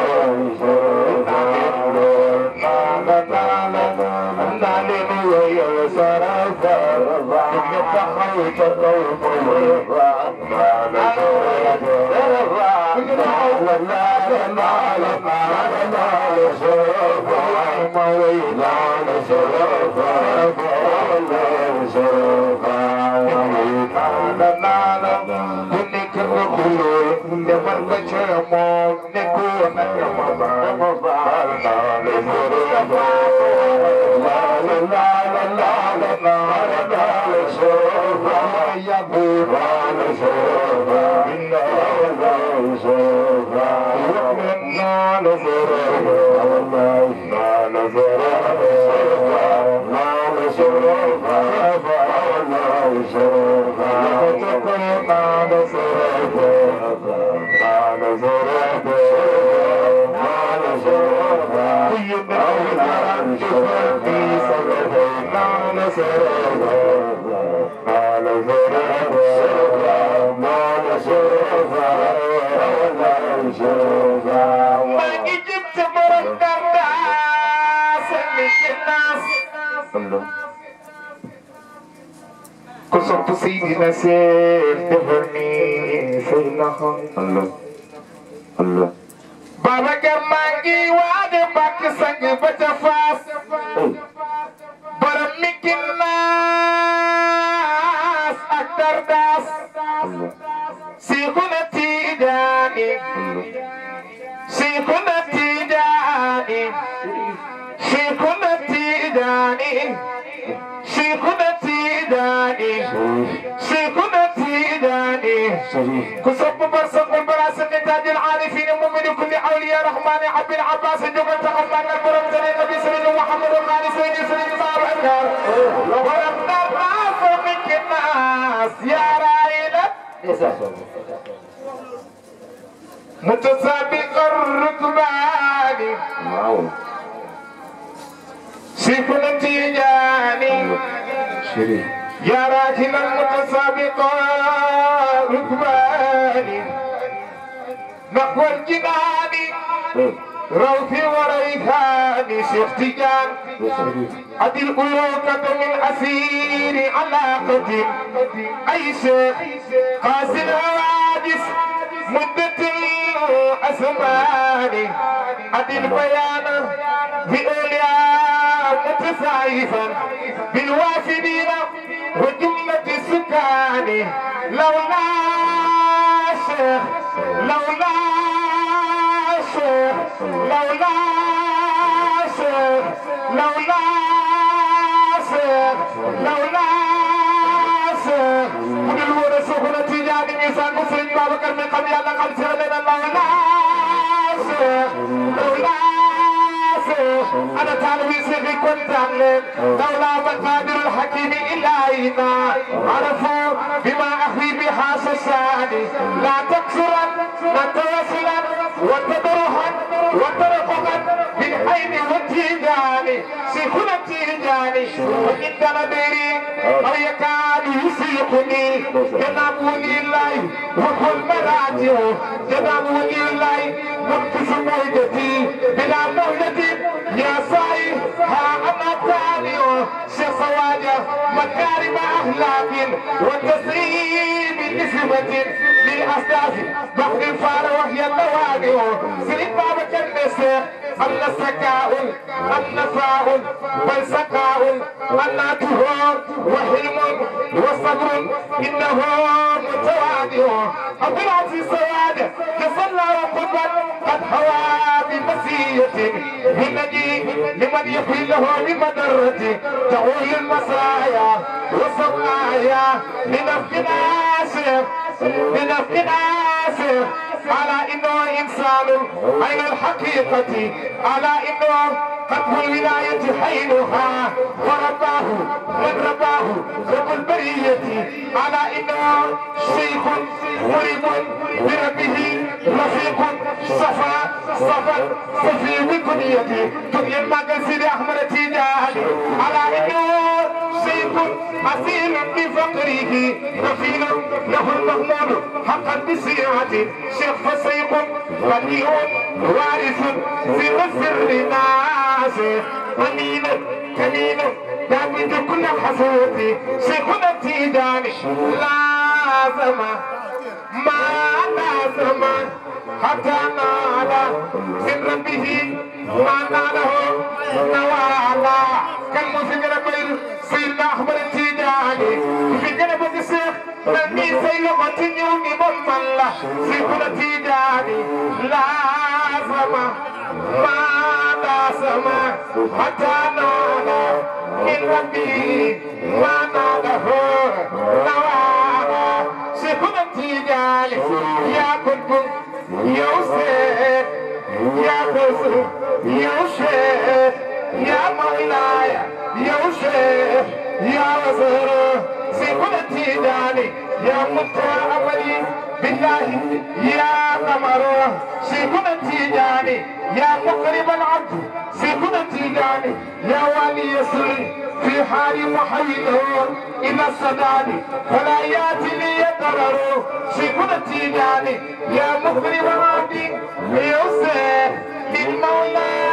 ku sopp Seydina Seex defal ni say loxo Allah Allah Babacar maa ngi waade bàkk sang ba ca faas borom mi kinnaas ak dardaas Allah Seexuna Tijaani Seexuna Tijaani Seexuna Tijaani Seexuna Tijaani Seexuna Tijaani ku sopp bar soppul bara sëñ taajil aarifin mu'min kulli awliya rahmani abil abbas jógal taxaw màggal borom tane nabi sëriñ Muhammadu xaali sëriñ sëriñ Babacar borom dar naa fa mi kinnaas yaaraay la متسابق الركبان waaw سيكون تيجاني Chérif يا راكن المتسابق الركبان نحو الجنان روثي وريحان شيخ تيجان أدي الألوكة من أسير علاقة أي شيخ قاسي الحوادث مدة الأزمان أدي البيان بأولياء متسايفا بالوافدين وجملة السكان لولا شيخ لولا شيخ لولا شيخ لولا شيخ لولا شيخ من الورى سخنة تجاني ميسان مسلم بابكر من قبل الله قد سرنا لولا شيخ لولا شيخ أنا تعلمي سيخي كنت عملين لولا مقادر الحكيم إلهنا عرفوا بما أخي بحاس السعادي لا تكسرا لا توصلا وتدرها وترققا بالعين والتيجاني سيكون التيجاني وإن دمدري أو يكاد يسيقني جنابوني الله وكل مراجع جنابوني الله منقص موجتي بلا مهلة يا صاي ها أنا تاني شيخ سواجه مكارم أخلاق وتسريب نسبة للأستاذ بحر الفار وهي النواقع سيد بابا كان أن سكاء أن فاء بل سكاء أن تهور وحلم وصبر إنه متواضع أبو العزيز سواد يصلى قربا قد حوى بمسية بالنجي لمن يحيي له بمدرة تعول المسايا والسمايا لنفق ناسف لنفق ناسف على انه انسان عين الحقيقة على انه قطب الولاية حينها ورباه من رباه رب البرية على انه شيخ مريب بربه رفيق صفا صفا صفي بكنيته دنيا المقصد احمد تيجاني على انه شيخ أصيل بفقره كفيل له المغمور حقا بسيعته شيخ فسيق بديع وارث سر سر ناس أمين كمين دابد كل حسوتي شيخنا تيجاني لازم ما لازم حتى نال من ربه ما ناله نوالا كان مسجل كل سيدنا أحمد التيجاني في جنب الشيخ نبي سيلو تنيوني بملا سيكون تيجاني لازم ما لازم حتى نال من ربه ما ناله نوالا سيكون تيجاني يا كنت يوسف يا بزر يوسف يا مولاي يوسف يا وزر سيكون تيجاني يا متعبدي بالله يا قمر سيكون تيجاني يا مقرب العبد سيكون تيجاني يا ولي يسري في حال محيله إلى السداد فلا يأتي لي يضرر سيكون تيجاني يا مقرب العبد يوسف للمولى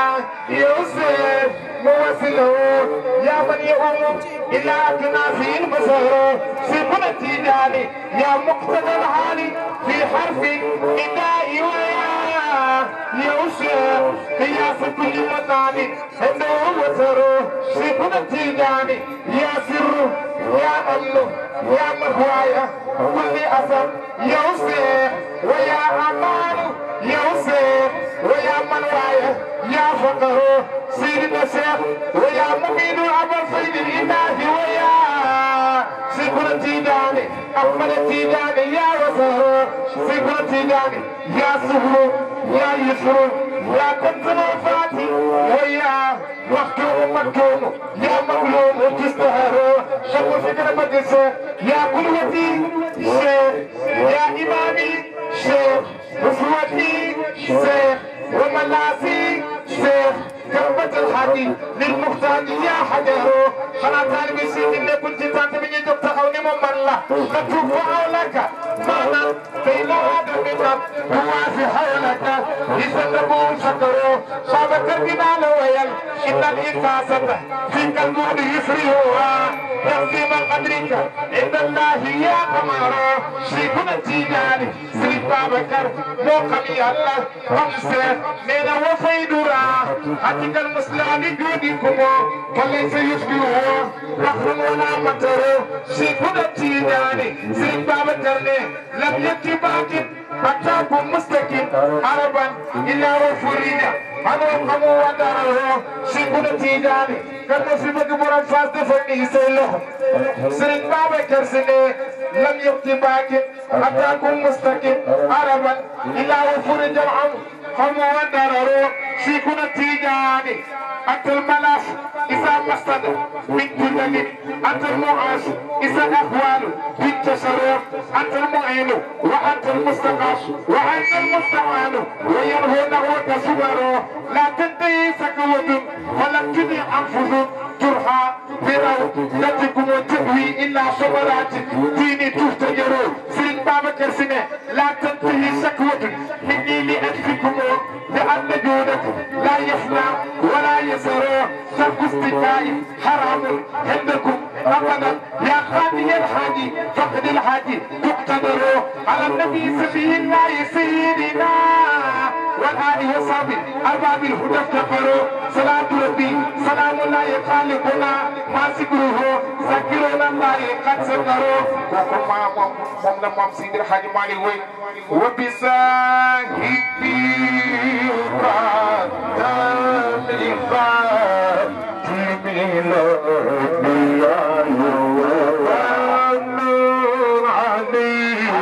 يوسف موسله يا من يؤم إلى أكنافه البصر سيكون تيجاني يا مقتدى الحالي في حرف إداء ويا يوسف قياس كل مكان عنده وتر سيكون تيجاني يا سر يا أمن يا مهوايا كل أسر يوسف ويا أمان يوسف ويا منوايا يا فقر سيدنا الشيخ ويا مبين أبا سيد الإله ويا سيكون تيجاني أحمد تيجاني يا وسهر سيكون تيجاني يا سهر يا يسر يا كنت فاتي ويا مكتوم مكتوم يا مظلوم تستهر شكو فكرة مجلس يا قدوتي شيخ يا إمامي شيخ أسوتي شيخ وملاسي شيخ كربة الحدي للمحتاج يا حجر خلا طالب السيد اللي كنت تاتي من يجب تخوني من الله نتوب حولك معنا بين هذا المنام هو في حولك يسلمون شكروا شابك الجبال ويل إن الإنفاسة في كالمود يسريها يقسم قدرك عند الله يا قمر شيخنا التيجاني سيد بابكر موقمي الله خمسة من وفيدرا حتى المسلم جودكم فليس يشبهه بحر ولا مطر شيخنا التيجاني سيد بابكر لم يتبعك أتاكم مستقيم عربا إلا وفريدا أنا قمو وداره شيخنا التيجاني كان في مقبرة فاس دفعني سيلو سيد بابكر سنة لم يتبعك أتاكم مستقيم عربا إلا وفريدا العمر قمو وداره شيخنا التيجاني أنت الملاس إذا مسد من جدد أنت المعاش إذا أهوال بالتشرف أنت المعين وأنت المستقاش وأنت المستعان ويرهونه تصوره لا تنتهي سكوة ولم تدي أنفس ترحى فرو تتكم تهوي إلا صبرات ديني تهتجر سيد بابا كرسنة لا تنتهي سكوة مني لأنفكم لأن جودكم لا يفنى ولا يزر ترك استكاء حرام عندكم أبدا يا خادي الحاجي فقد الحاجي تقتدر على النبي سبيل الله سيدنا والآل وصحبه أرباب الهدى افتقروا صلاة ربي سلام الله خالقنا ما سكره ذكرنا الله قد سكروا وكما مم مم سيد الحاج مالي وي وبصاحبي قدم لفاتم الأنبياء عليه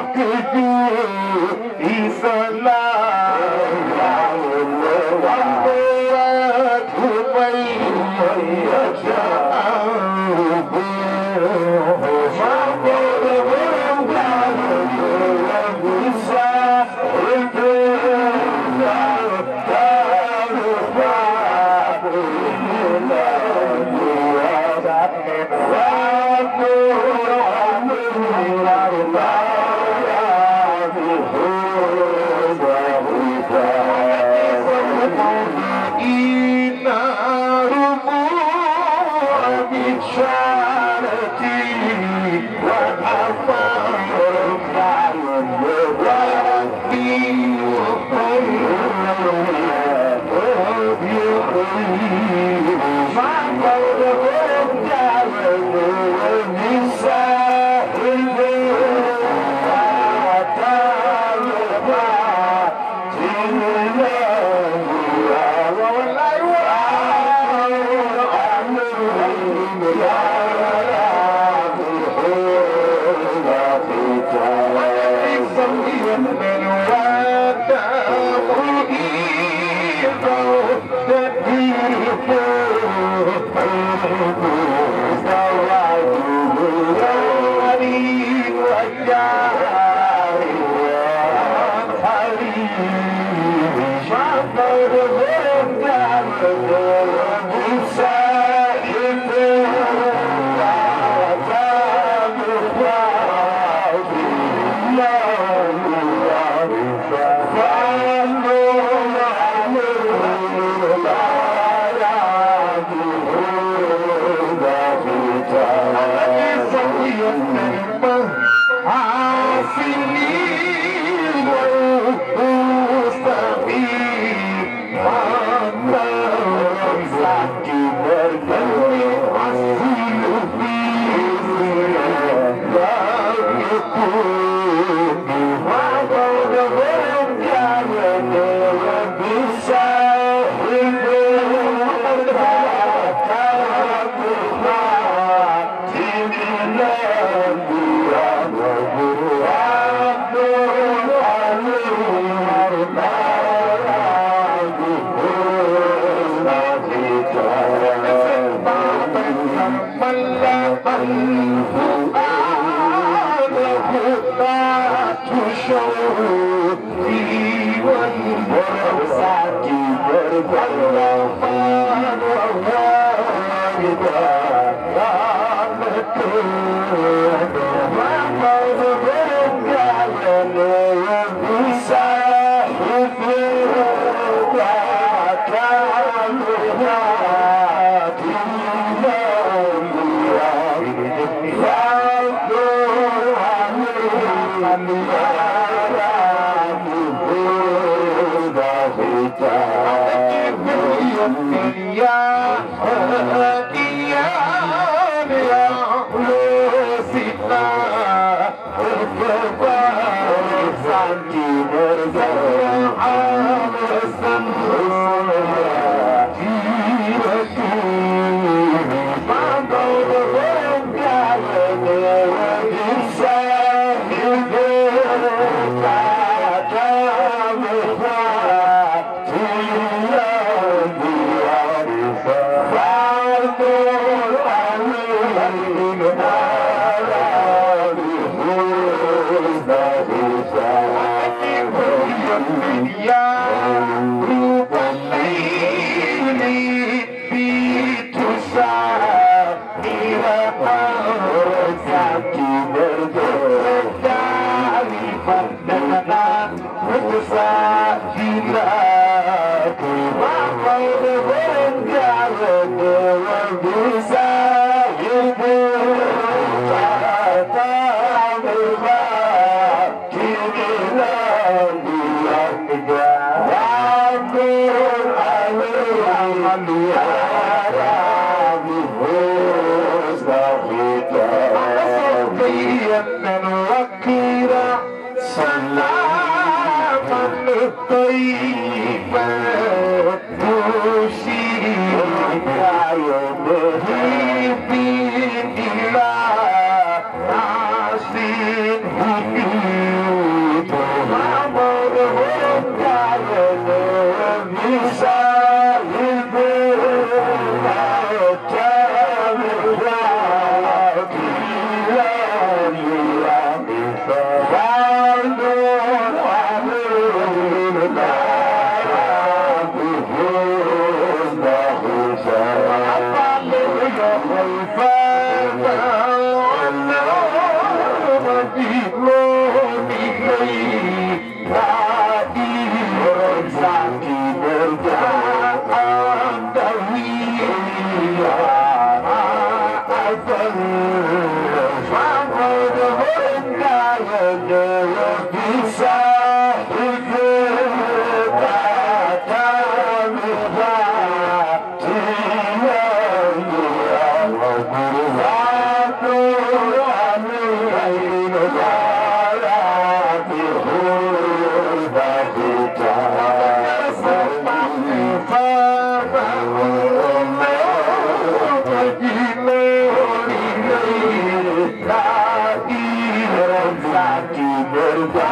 Thank you.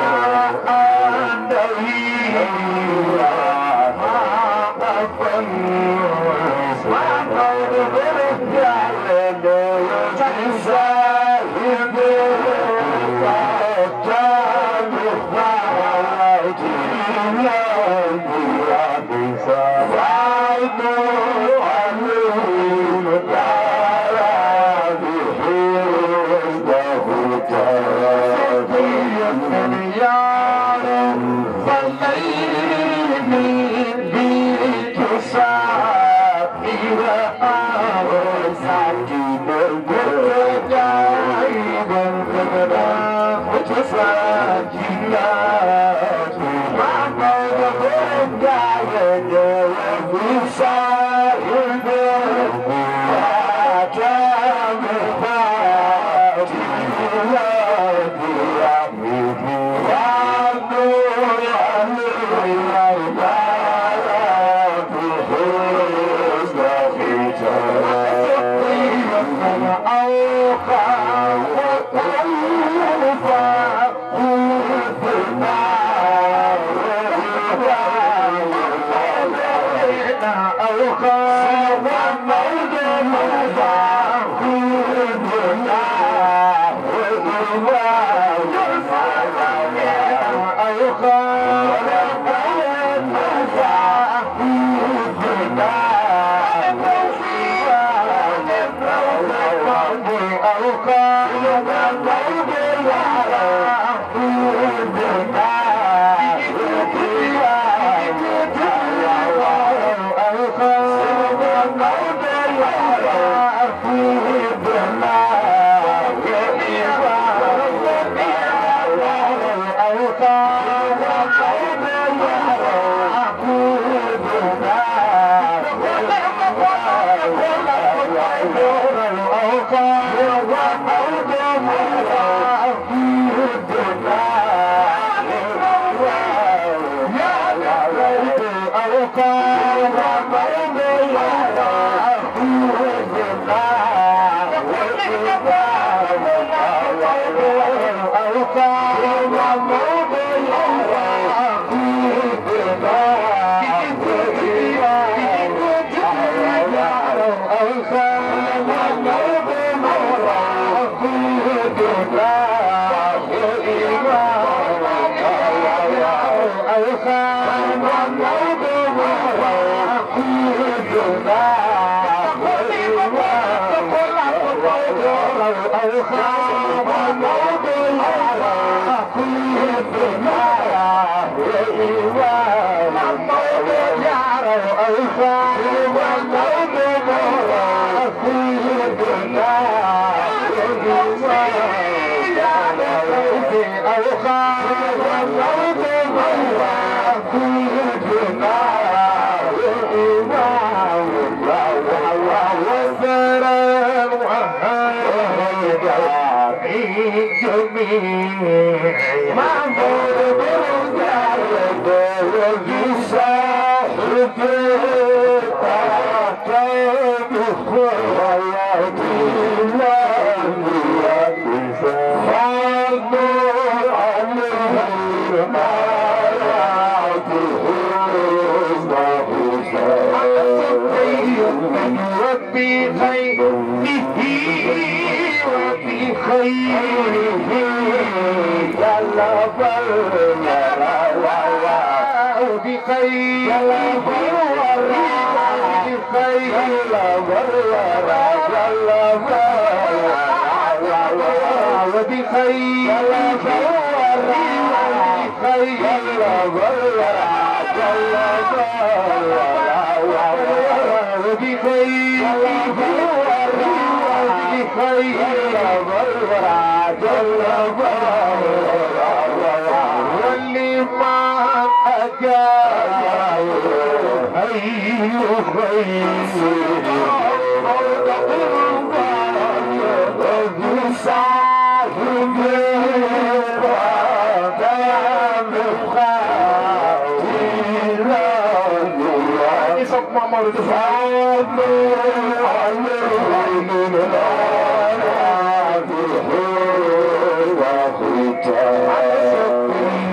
Thank you.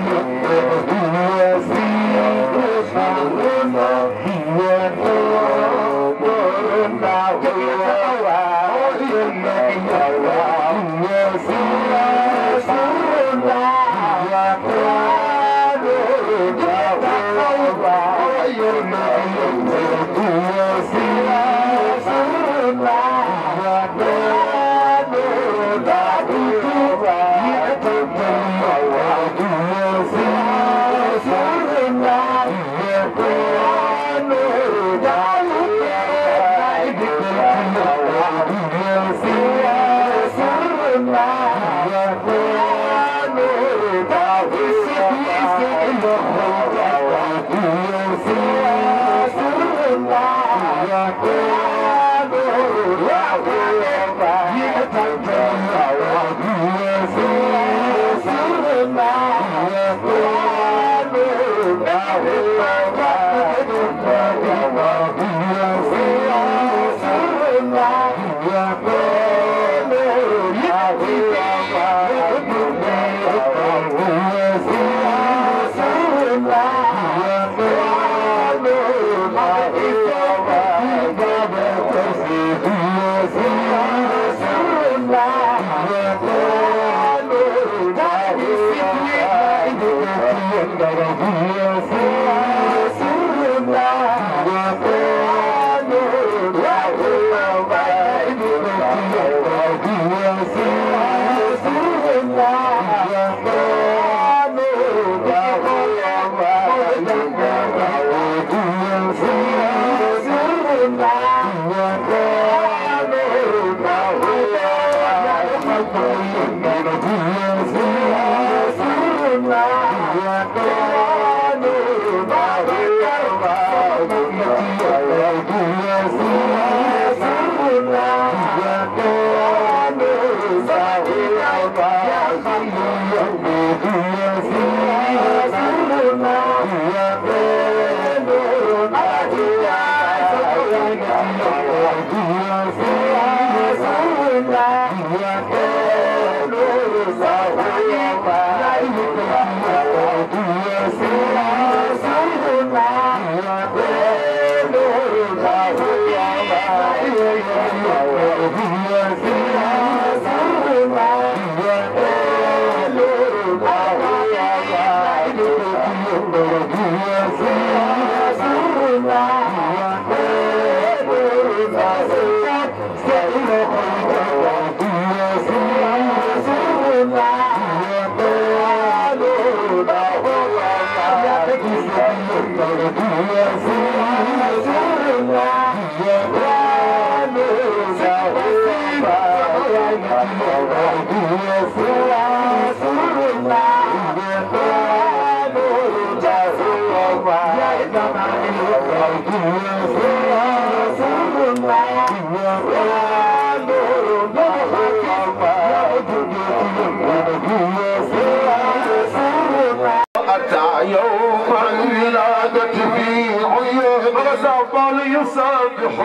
أتى يوم الولادة في عيون غزال يسبح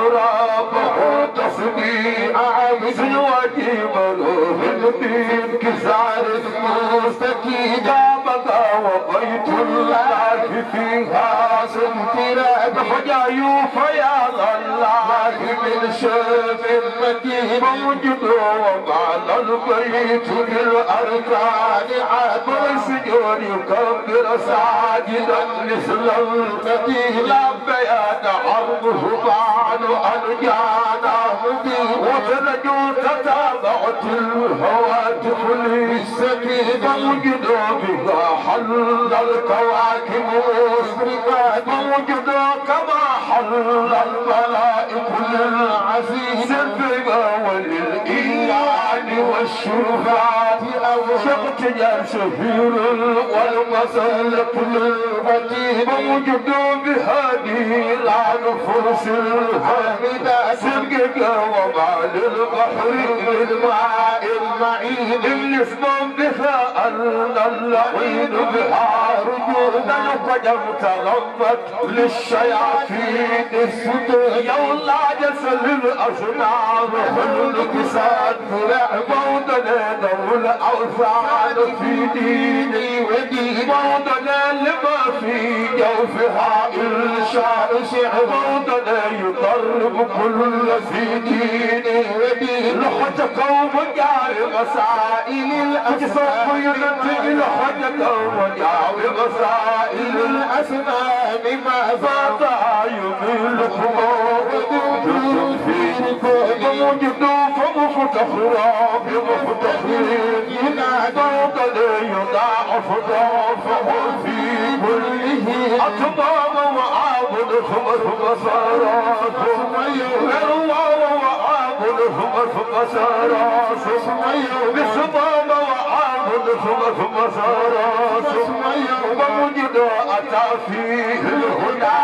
ربه تصبيح عبد وجيب له الدين كسار مستكين بقى وبيت الله فيها سنتنا بحجاي فيا الله من شاف المدين موجود وقال البيت بالأركان عاد السجود يكبر ساجدا مثل المدين لا بيان عرضه بعد أن جانا مدين وتنجو تتابعت الهواتف للسكين موجود بها حل الكواكب مسرقات موجود كما حل الملائك للعزيز الفقا وللإيمان والشرفات أو شقت يا سفير والمسلك للفتيح موجود بهذه العن فرس الحميدة سرقك وما للبحر الماء المعين الاسم بها أن اللعين بها رجودا قدم تغمت للشياطين السدود يولا جسل الأصنام والكساد فرع موضنا دول الأوثان في ديني ودين موضنا لما في جوفها إرشاء شعر موضنا يقرب كل في ديني ودين لحظة قوم جاري مسائل الأجسام ينتج لحظة قوم جاري مسائل الأسماء ما فات يميلكم موجود فمفتخرا بمفتخرين ينادى يضاعف ضعفه في كله أتمام وعابد خمس مسارات يروى وعابد خمس مسارات بسمام وعابد خمس مسارات ومجد أتى فيه الهدى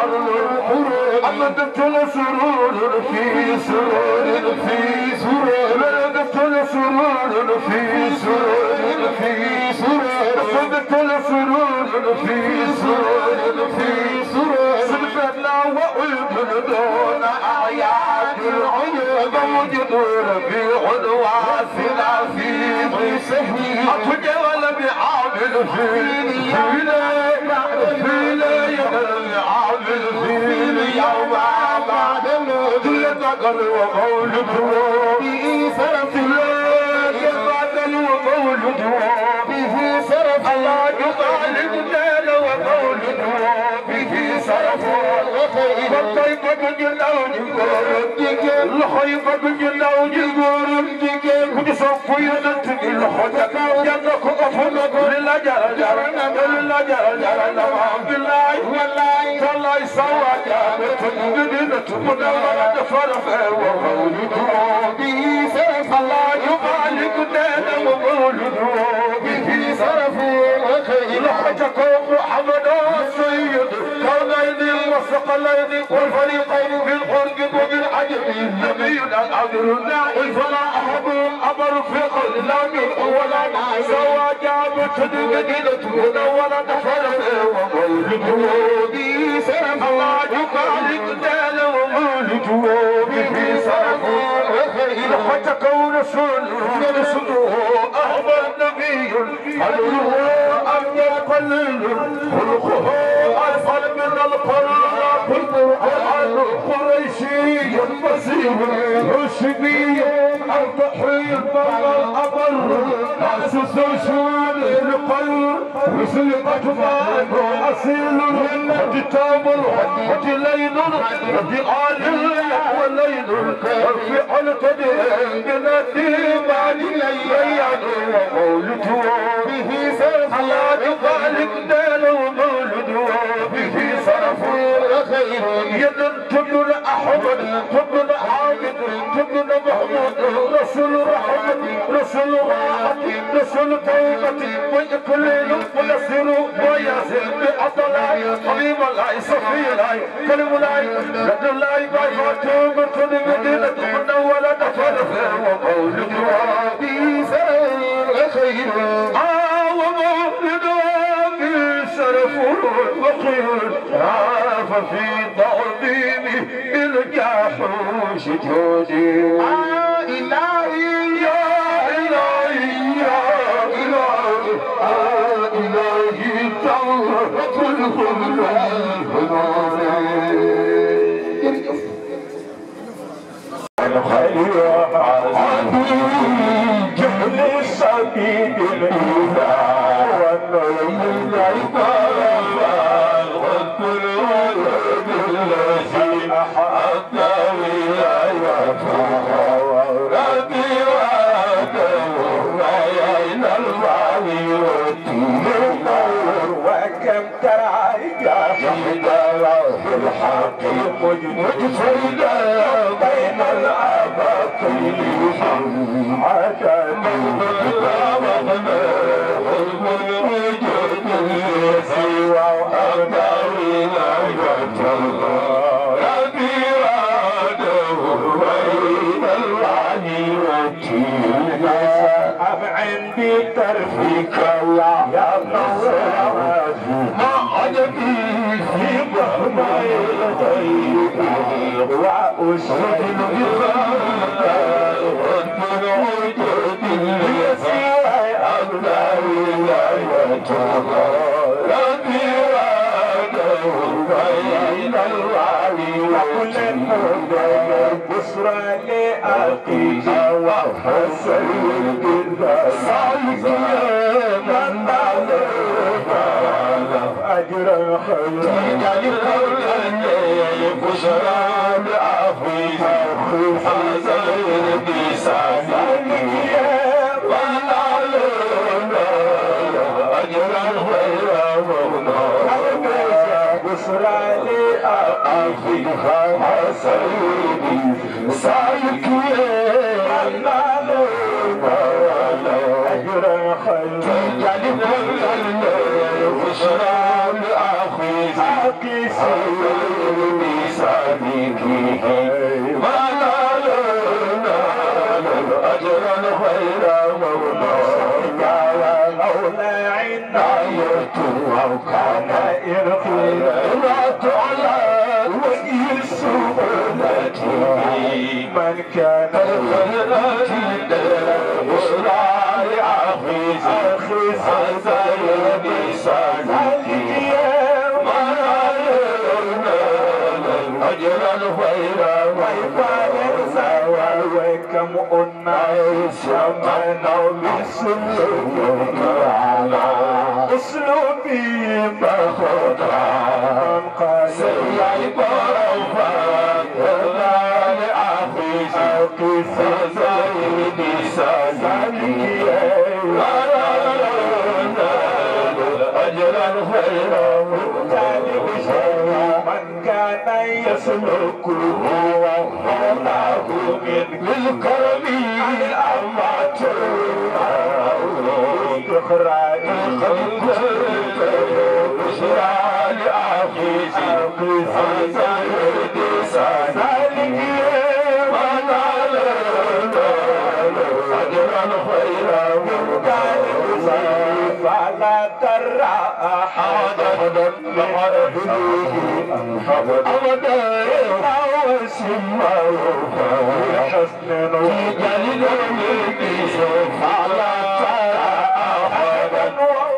أمدت لسرور في سرور في سرور ملدت لسرور في سرور في سرور أمدت لسرور في سرور في سرور سلفنا وعيد دون أعياد العيوب موجد ربيع واسع في ضيسه أتجول بعامل في ليلة في ليلة عامل في اليوم بعد الموت تقل ومولده به سرف الله بعد ومولده به سرف الله يطالب loxo yi bëgg ñu ndaw ji góor ak jigéen ku ci sopp yonent bi loxo ca kaw jàng ko ëpp na ko li la jara jara na li la jara jara na ma billaay wallaay tallaay sawa jaabe te ñu di na tu mu da wala defar fee wa mawlidu bi saraf Allah yu malik dana wa mawlidu bi saraf loxo ca kaw Muhammad sayyid كونين والثقلين والفريقين في القرب وبالعجب نبي العذر والفلا أحد أمر في قل لا من ولا سوى جابت المدينة منورة نفر ومولده به سرف الله يبارك دال ومولده به سرف لحتكون رسول رسوله أحمد نبي حلوه أم يقلل خلقه أفضل من القرآن القرآن القريشي المسيح الحشمي الضحي الأمر أسس شوال القلب وسلقة مان أصيل وكتاب وتلين وبآل والليل والفعل تدين من الديمان ليان ومولده به سيف الله يبارك دال ومولده به صرف خير يد تبن أحمد تبن حامد تبن محمود رسول رحمة رسول راحة رسول توبة ويكلل ونصر وياسر بأطلاء حبيب الله صفي الله كلم الله لدى الله بايفاتوب تد مدينة منولة فرف ومولد وابي سر خير آه ومولد وابي سرف وخير عاف في تعظيمه بالجاحوش جودي آه إلهي يا إلهي يا إلهي آه إلهي توبة الخلق الخير عظيم جهل سبيل الإله والنعيم العباد والكل الذي أحد ولايته ربي وآدم وعين الوعي والدين وكم ترى جاهدا في الحق مجتهدا بين الأباطيل عدد وغنى حلم الوجود سوى أبدار ولايته ربي وآدم بين الوعي والدين أم عندي ترفيك الله يا نصر ما عجبي في مهما يلغيب وأسجن بخلق رب الوجود يسير أغلى ولايته ربي وعده بين الوعي وكل بشرى لأخيك وحسن بالبصائر من أجر خير بشرى لأخيك حسن بسعيك من أجر خير بشرى لأخيك حسن سعيك من أجر خير جعل كل بشرى لأخيك بسعيك ما نالنا أجرا خير مولانا مولا عناية أو كان إرخي لا تعلى وجه السهولة من كان الخيرات بشرى لأخي أخي سيد بسعيك ما نالنا أجرا خيرا ويفعل سوى وكم أناس منوا بسلوك على أسلوبي بخطا من قال سيعي برفا ولا لأخي أجرا خير ذلك شر من كان يسلك مولاه من بالكرم الأمات إخراج بشرى لأخيه ذلك من على أجرا خيرا فلا ترى أحدا أبدا إلا وسمه حسن جليل فلا ترى أحدا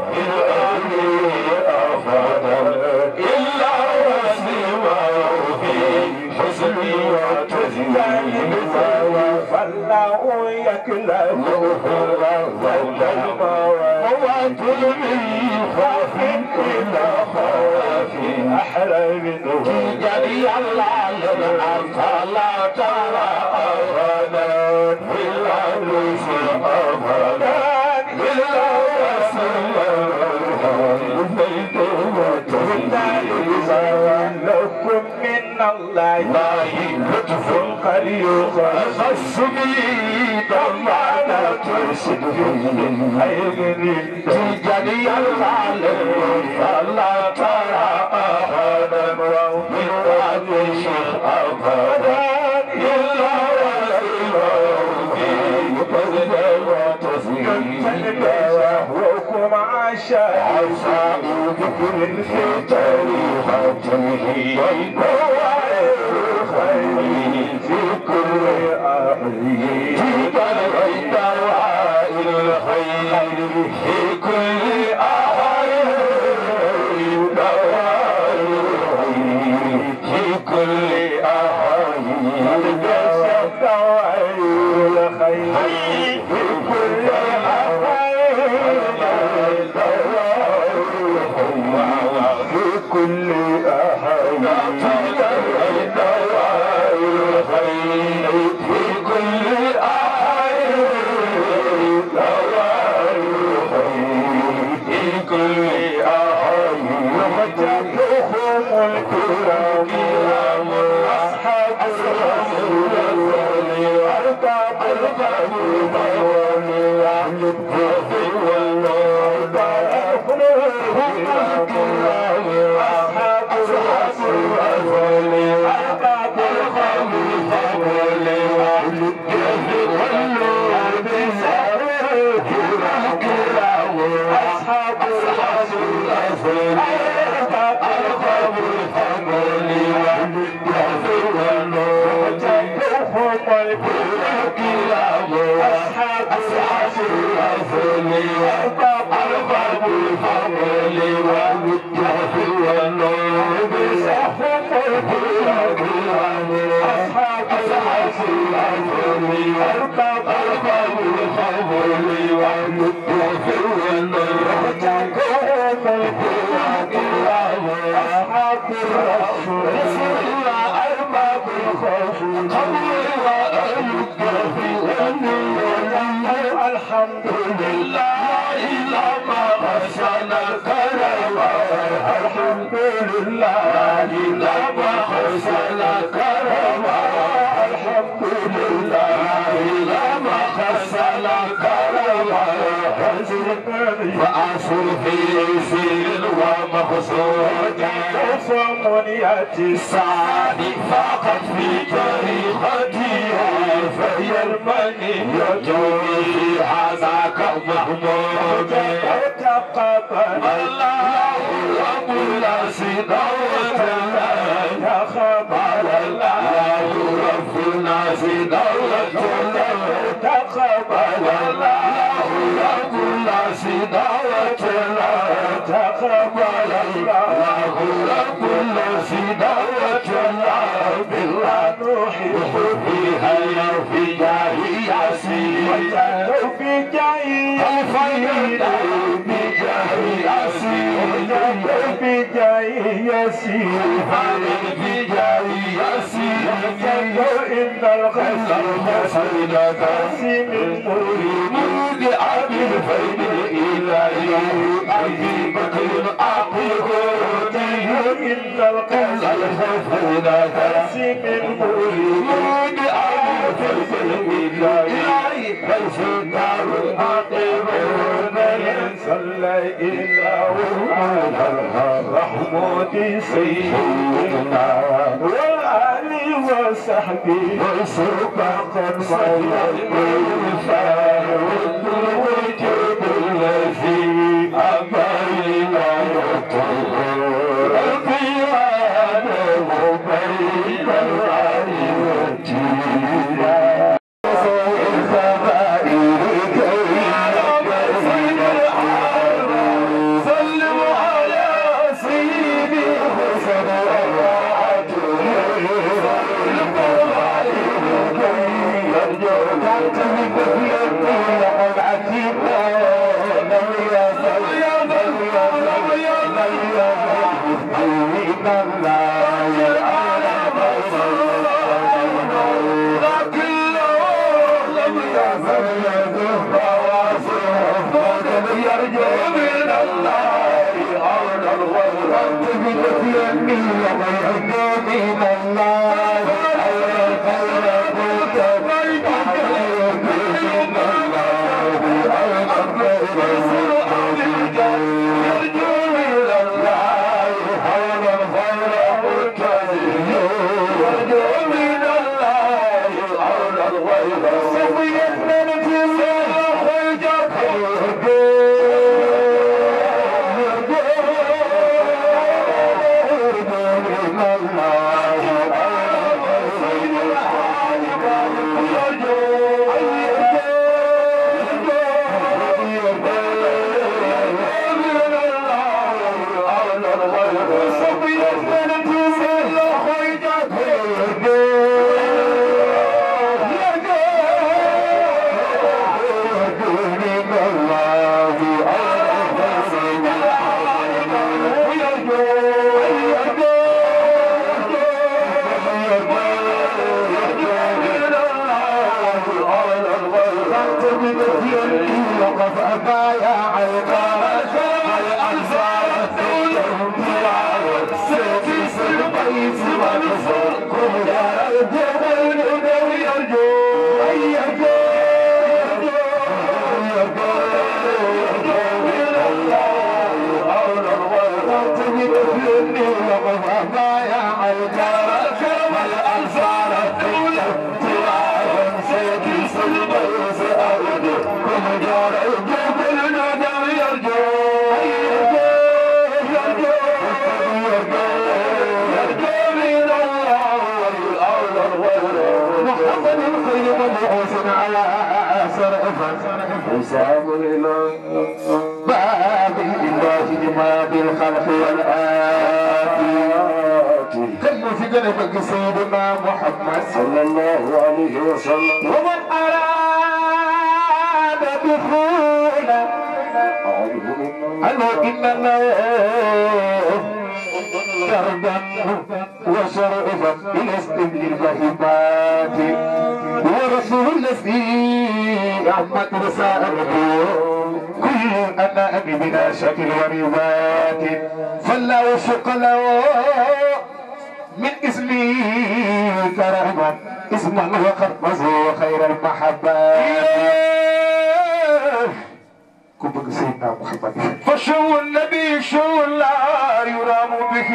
إلا وسمه حسن وتزيين فالله يكله موات من خوف إلى خوف أحرم جري الله أنت لا ترى أبدا إلا نسي أبدا إلا لكم من الله لطف قريب خص بي ضمانة صدق خير تجري العالم فلا ترى أحدا من وجه أبدا إلا وكم عشاء ذكر في تاريخته خير في كل أهله في دواء الخير في كل أهله دواء الخير في كل أهله دواء الخير في كل في كل أحد دواء الخير في كل أحد دواء الخير في كل أحد ومجدهم الكرام أصحاب الرسول أرباب القبول والوالد الحمد لله لما غسل الكرم الحمد لله لما غسل الكرم الحمد لله لما غسل الكرم فأصل في سير ومقصود وصمنية السعد فقط في طريقتي فهي المنية هذاك محمود تقبل الله رب العزيز تقبل الله رب العزيز تقبل الله رب العزيز تقبل الله رب العزيز بالله نحب فيها في جاه ياسين في جاه الفيد بجاه ياسين في بجاي ياسين بجاي ياسين إن الخير قاسم المريد مرود أبي الفيد الإلهي أبي بكر أقول إن الخير قاسم المريد مرود أبي الفيد الإلهي ليس دار أقول صلى إله على رحمة سيدنا وآل وصحبه وسبقا صلى الوفاء والوجود الذي أبينا يطهر القيام بين العالمين سلموا على سيدي حسن حساب إلى باب الله لما بالخلق والآتي كم في قلبك سيدنا محمد صلى الله عليه وسلم ومن أراد دخولا أنه إن الله دربا وشرفا إلى استبل البهيمات ورسول الذي أحمد رسالته كل أنا أبي بلا شكل وروايات فلا وشق له من اسمي كرما اسما وقد خير المحبات كن بك سيدنا محمد فشو النبي شو لا يرام به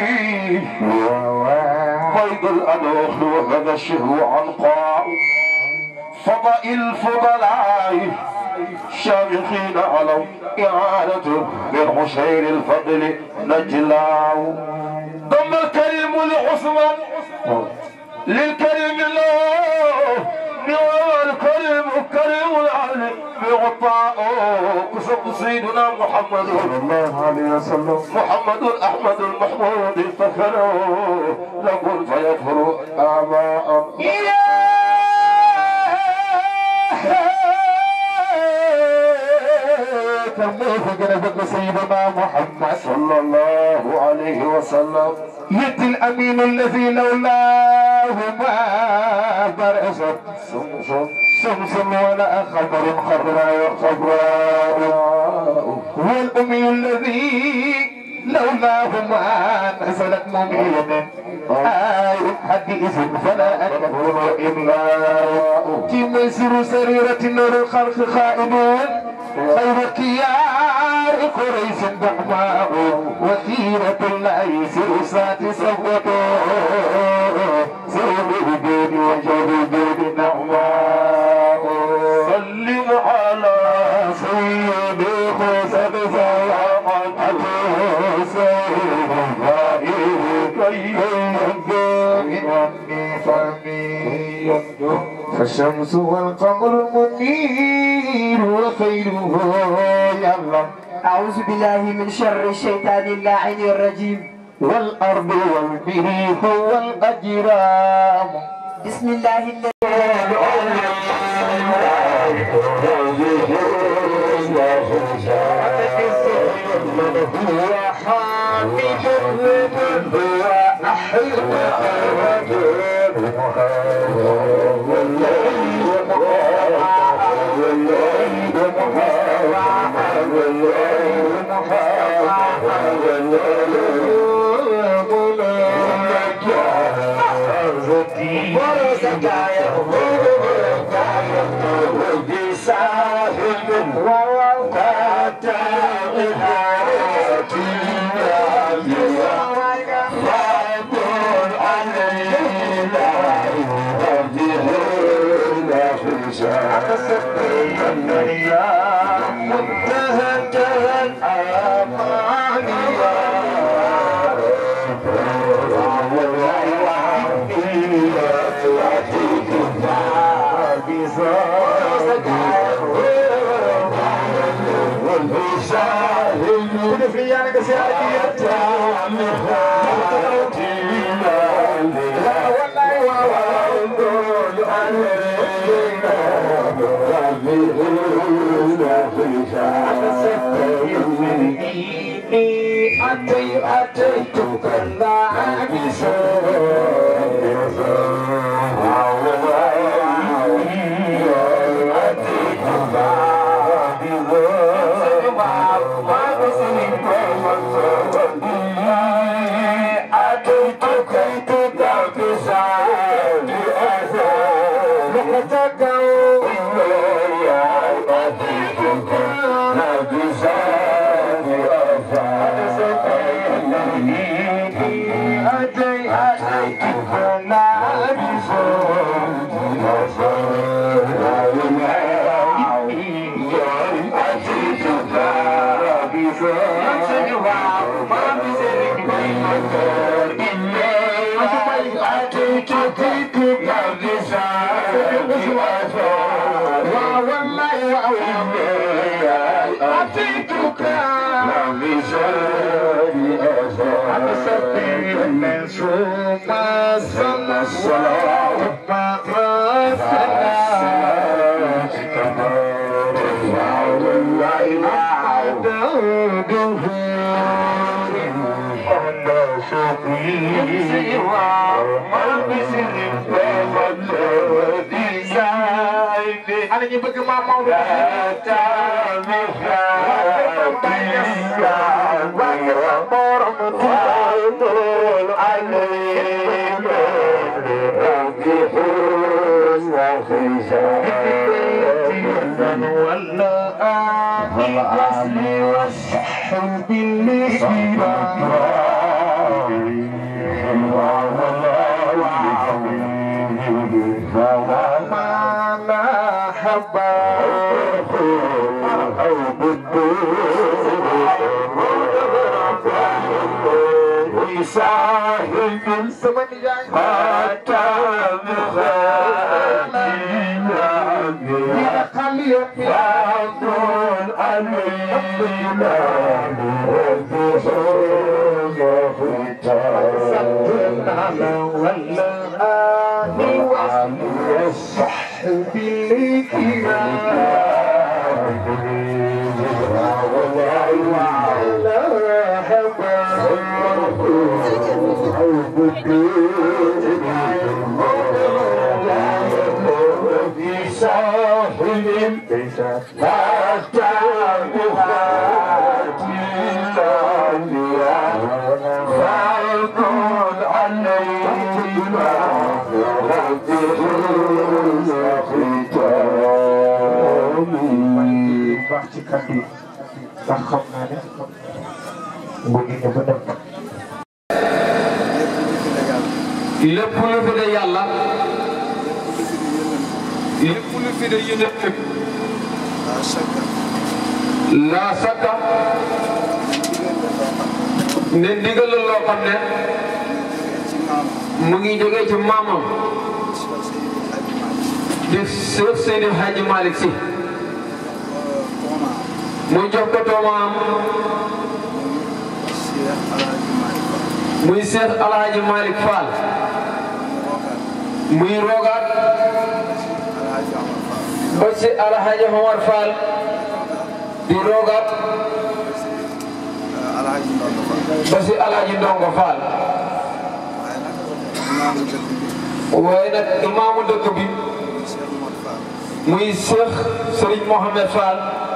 بيض الأنوخ وهذا الشهو عنقاء فضاء الفضلاء شامخين علوا إعانته من عشير الفضل نجلاو ضم الكريم العثمان للكريم الله نوى الكريم كريم العلي بعطاء قصد سيدنا محمد صلى الله عليه وسلم محمد أحمد المحمود فكروا لقل فيكفر آباء كم في قلبك سيدنا محمد صلى الله عليه عليه وسلم يد الأمين الذي لولاه ما برست سمسم شمس ولا خبر خضراء خضراء هو الأمي الذي لولاه ما نزلت مؤمنا آية حديث فلا أكبر إلا تمسر سريرة نور الخلق خائنون خير كيار قريش دعماء وثيرة الله سرسات صوته سر الجود وجود الجود نعماء سلم على سيدي خسر زيامة سيد فالشمس والقمر منير وخيره يلا أعوذ بالله من شر الشيطان اللاعن الرجيم والأرض والبه هو الأجرام بسم الله الذي هو حامد هو أحمد ana ñu bëgg maam Maodo baax ci kàddu yi ndax xam naa ne bëgg nga ba dem lépp lu fi de yàlla lépp lu fi de yonent laa sakka ne ndigal la loo xam ne mu ngi jógee ci maamam di Seex Seydi Hadji Malick Sy mu jox ko toomaam muy Seex Alhaji Malick Fall muy rogaat ba ci Alhaji Omar Fall di rogaat ba ci Alhaji Ndongo Fall waaye nag imaamu dëkk bi muy Cheikh Serigne Mohamed Fall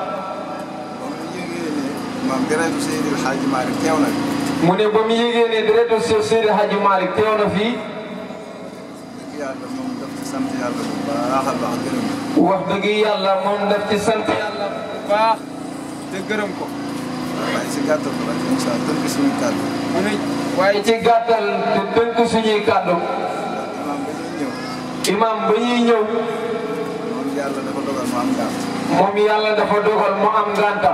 maam deretu Seydi El Hadji Malick teew na mu ne ba mu yégee ne deretu Cheikh Seydi Hadji Malick teew na fii dëgg yàlla moom daf ci sant yàlla bu baax a baax gërëm na wax dëgg yàlla moom daf ci sant yàlla bu baax te gërëm ko waaye si gàttal ko rek incha allah tënk suñu kàddu mu ne waaye ci gàttal te tënk suñuy kàddu imaam ba ñuy ñëw imam ba ñuy ñëw moom yàlla dafa dogal mu am gàtt moom yàlla dafa dogal mu am ngànta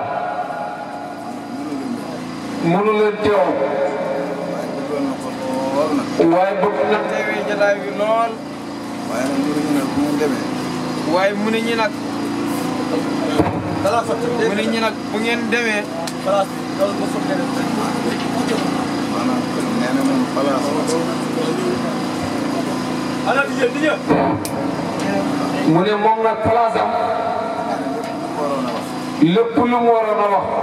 mënu leen teew waaye bëggoon na ko lool nag waaye bëgg na teewee jataay bi lool waaye nag mënuñu ne bu mu demee waaye mu ne ñi nag mu ne ñi nag bu ngeen demee maanaam nee na moom place mu ne moom nag place am waroon a wax lépp lu mu waroon a wax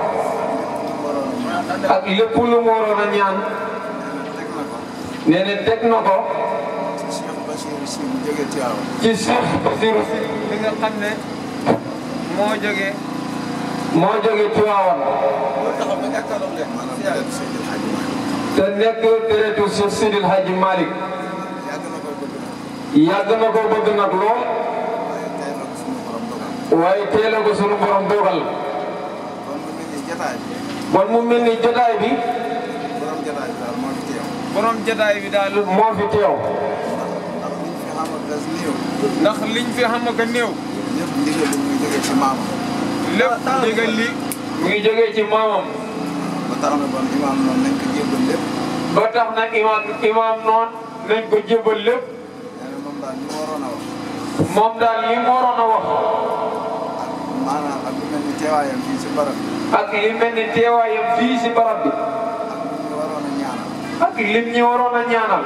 ak lépp lu mu waroon a ñaan nee na teg na ko nee na teg na ko ci Cheikh Bachir si mu jógee Tiwaawan ci Cheikh Bassirou Sy li nga xam ne moo jógee moo jógee Tiwaawan maanaam deretu Seydi El Hadji Malick te nekk deretu Cheikh Sidil Hadji Malick yàgg na ko bëgg nag yàgg na ko bëgg nag lool waaye tey la ko suñu borom dogal waaye teel a ko sunu borom dogal kon mu mel ni jataay bi bon mu mel ni jotaay bi borom jataay bi daal moo fi teew borom jotaay bi daal moo fi teew ndax liñ fi xam ak as néew ndax liñ fi xam nga néew lépp ndigal li muy jógee ci maamam lépp ndigal li mu ngi jógee ci maamam ba tax na bon imaam noonu nañ ko jébbal lépp ba tax nag imaam imaam noonu nañ ko jébal lépp nee na moom daal li mu waroon a wax moom daal li mu waroon a wax maanaam ak lu mel ni teewaayam fii ci barab bi ak li mel ni teewaayam fii si barab bi ak lu ñu waroon a ñaanal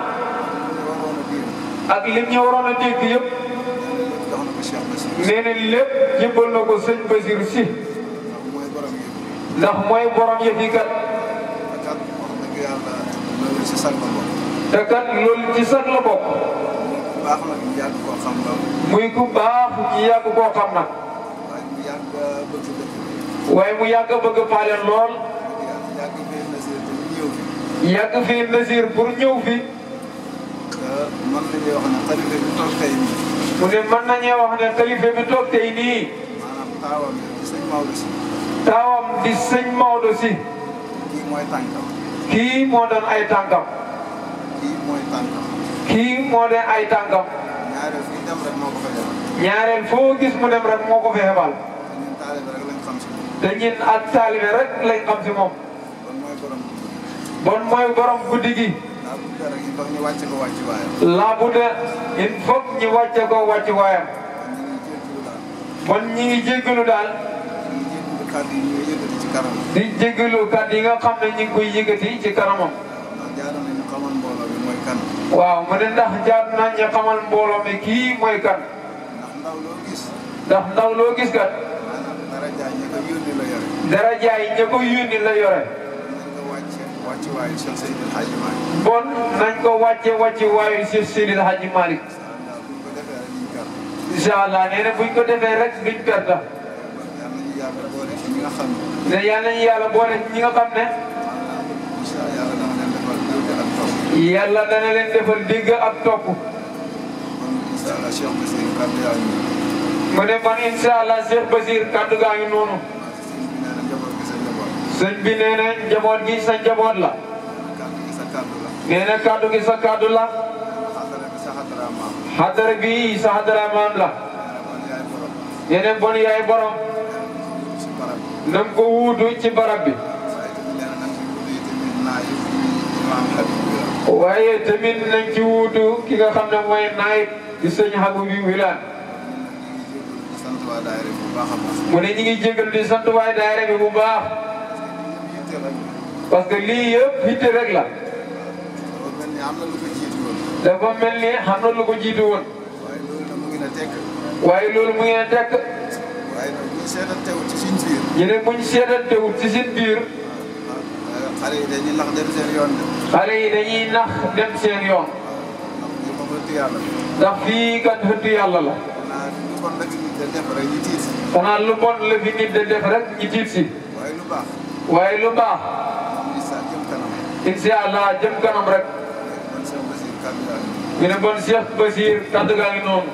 ak lim ñi waroon a ñaanal lu ñu waroon ak lim ñi waroon a diir a dégg yëpp jox na ko Cheikh Bassirou nee na lépp jébal na ko sëñ Basir si ndax mooy borom yi ndax mooy borom yëf yi kat te kat wax dëgg yàlla loolu si sag la bokk te kat loolu ci sax la bokk baax nag ñu yàgg koo xam lool muy ku baax ñu yàgg koo xam nag waaye ñu yàgg bëgg dëkk bi waaye mu yàgg bëgg faale lool yàgg yàgg fee nasir te ñu ñëw fi yàgg fi Nasir pour ñëw fi te mën nañu wax ne xalifa bi toog tey nii mu ne mën nañoo wax ne xalifa bi toog tey nii maanaam taawam yi ci sëñ Maodo si taawam di sëñ Maodo si kii mooy tànkam kii moo doon ay tànkam kii mooy tànkam kii moo doon ay tànkam ñaareel fii dem rek moo ko fa defal ñaareel foo gis mu dem rek moo ko fi xebal te ñun taalibe rek lañ xam si moom te ñun ak taalibe rek lañ xam si moom kon mooy borom bon mooy borom guddi gi daa bu dara yi foog ñu wàcce ko wàcc waayam laa bu de il faut ñu wàcce ko wàcc waayam kon ñu ngi bon ñi ngi jéggalu jégalu daal daal ñu ngi jégalu kàddu yi ñuy yëkkati ci kanam di jéggalu kat yi nga xam ne ñu ngi koy yëkkati ci kanamam ndax jaara nañu xamal mbooloo bi mooy kan waaw mu ne ndax jaar nañ ñu xamal mbooloo mi kii mooy kan ndax ndaw loo gis ndax ndaw loo gis kat maanaam dara jaay ñi ko yónni la yore dara jaay ña ko yónni la yore nañ ko wàcce wàcc waayu Cheikh Seydil Hadji Malick bon nañ ko wàcce wàcce waayu Cheikh Seydil Hadji Malick incha allah bu ñu ko defee rek ñu gàtt incha allah nee na buñ ko defee rek duñ perte yàlla nañu yàlla boole ci ñi nga xam ne ne yal nañu yàlla boole ñi nga xam ne incha allah yàlla dana leen defal dégg ak topp yàlla dana leen defal dégg ak topp kon incha allah Cheikh Bassirou kàddu yaa ngi nii mu ne man incha allah Cheikh Basir kaddu gaa ngi noonu sëñ bi nee na njaboot gi sa njaboot sëñ bi nee na njaboot la kàddu gi sa kàddu la nee na kaddu gi sa kaddu la xadara bi sa xadara maam xadara bi sa xadara maam la nee na man yaay borom nee na bon yaay borom si barab bi na nga ko wuutu ci barab bi waaye tamit nee na nag si guddi yi tamit naa yëpp imaam Habib bi la waaye tamit nañ ci wuutu ki nga xam ne mooy naayib di sëñ Habib bi Wilane di sant waa daayira bu baax a baax mu ne ñi ngi jégal di sant waay daayira bi bu baax yitte rek parce que lii yëpp hitte rek la dafa mel ni am na lu ko jiitu woon dafa mel ni xam na lu ko jiitu woon waaye loolu nag mu ngi na tekk waaye loolu mu ngeen tekk waaye nag bu ñu seetal teewul ci suñ biir ñu ne buñ seetantewut ci seen biir ah xale yi dañuy lax dem seen yoon de xale yi dañuy nax dem seen yoon ndax li ma bëgg yàlla ndax fii kat xëttu yàlla la naa lu kon nag nit da def rek ñu tiit xanaa lu bon la fi nit de def rek ñu tiit si waaye lu baax waaye lu baax ñu sa jëm kanam incha allah jëm kanam rek man Cheikh Bassirou kàddu yaa ngi ñu ne bon Cheikh Basir kaddu gaa ngi noonu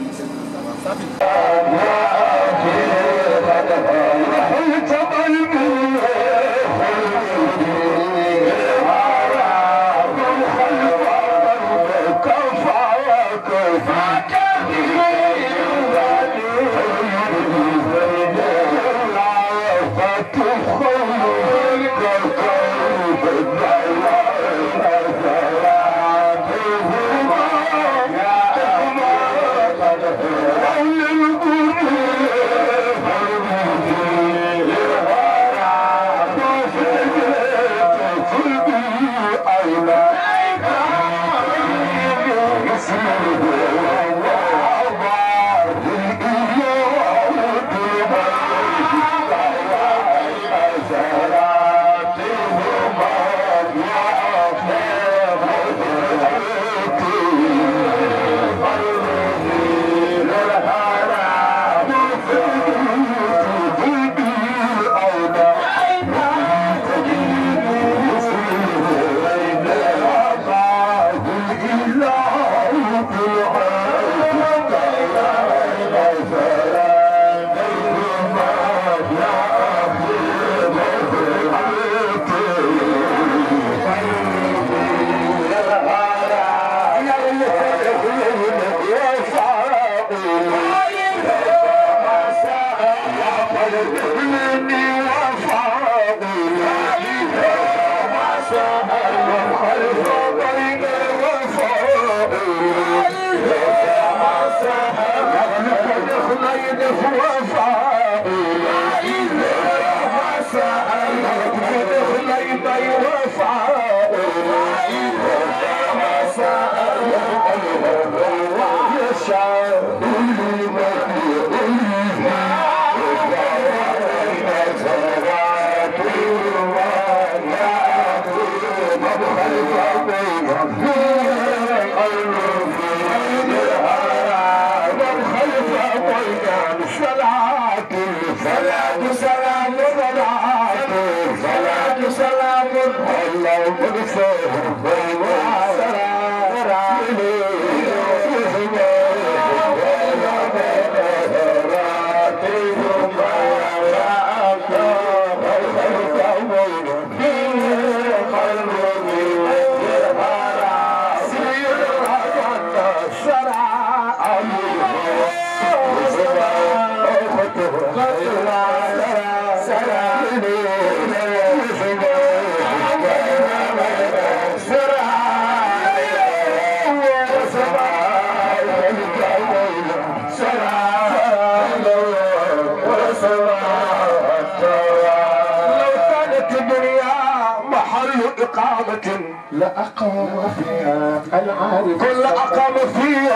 لأقام فيها العارف كل أقام فيها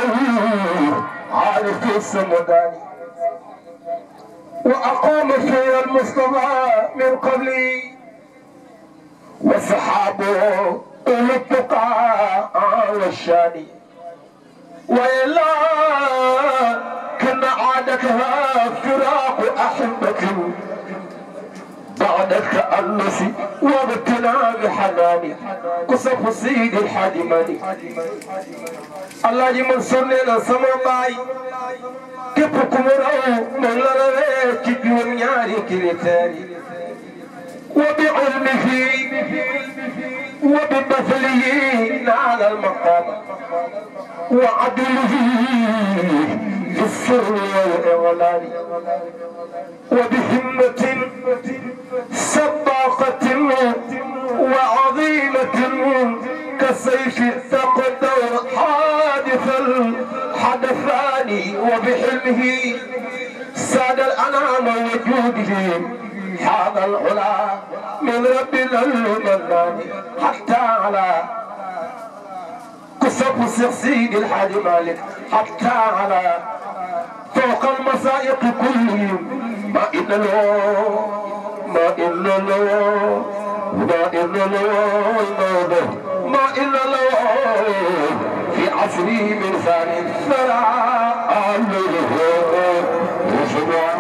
عارف السمداني وأقام فيها المصطفى من قبلي وصحابه أولو التقى والشان وإلا كان عادتها فراق أحبة بعد التأنس واغتنام حناني قصف سيد الحادماني الله يمنصر لنا سما باي képp ku mu raw moom la rawee ci juróom ñaari critères yi wa bi ilmihi wa bi baslihi naala almaqam wa adlihi fi sirri wal i'lani wa bi himmatin sabaqatin wa azimatin كالسيف تقدر حادث الحدثان وبحلمه ساد الأنام وجوده هذا العلا من ربنا المنان حتى على قصة سيد الحاج مالك حتى على فوق المسائق كلهم ما إن له ما إن له ما إن له ما إلا له في عصره من ثاني الثرى أمره وشبع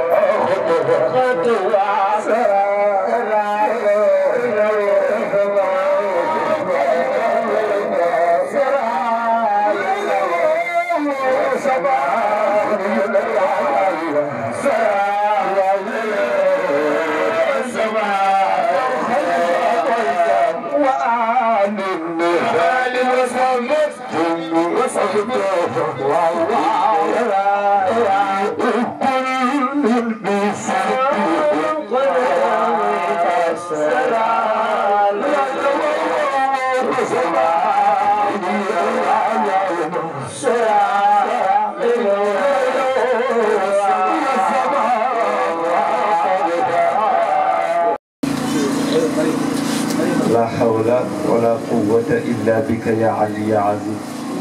لا حول ولا قوة إلا بك يا علي يا عزيز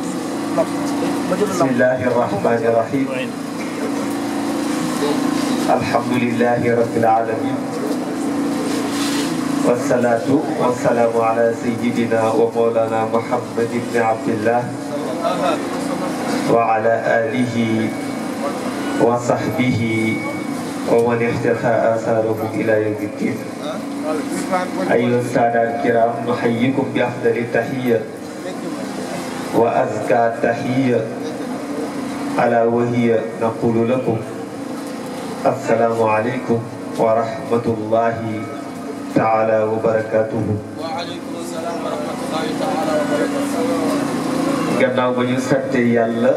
بسم الله الرحمن الرحيم الحمد لله رب العالمين والصلاة والسلام على سيدنا ومولانا محمد بن عبد الله وعلى آله وصحبه ومن اختفى آثارهم إلى يوم الدين أيها السادة الكرام نحييكم بأفضل التحية وأزكى التحية ألا وهي نقول لكم السلام عليكم ورحمة الله تعالى وبركاته وعليكم السلام ورحمة الله تعالى وبركاته gannaaw ba ñu sante yàlla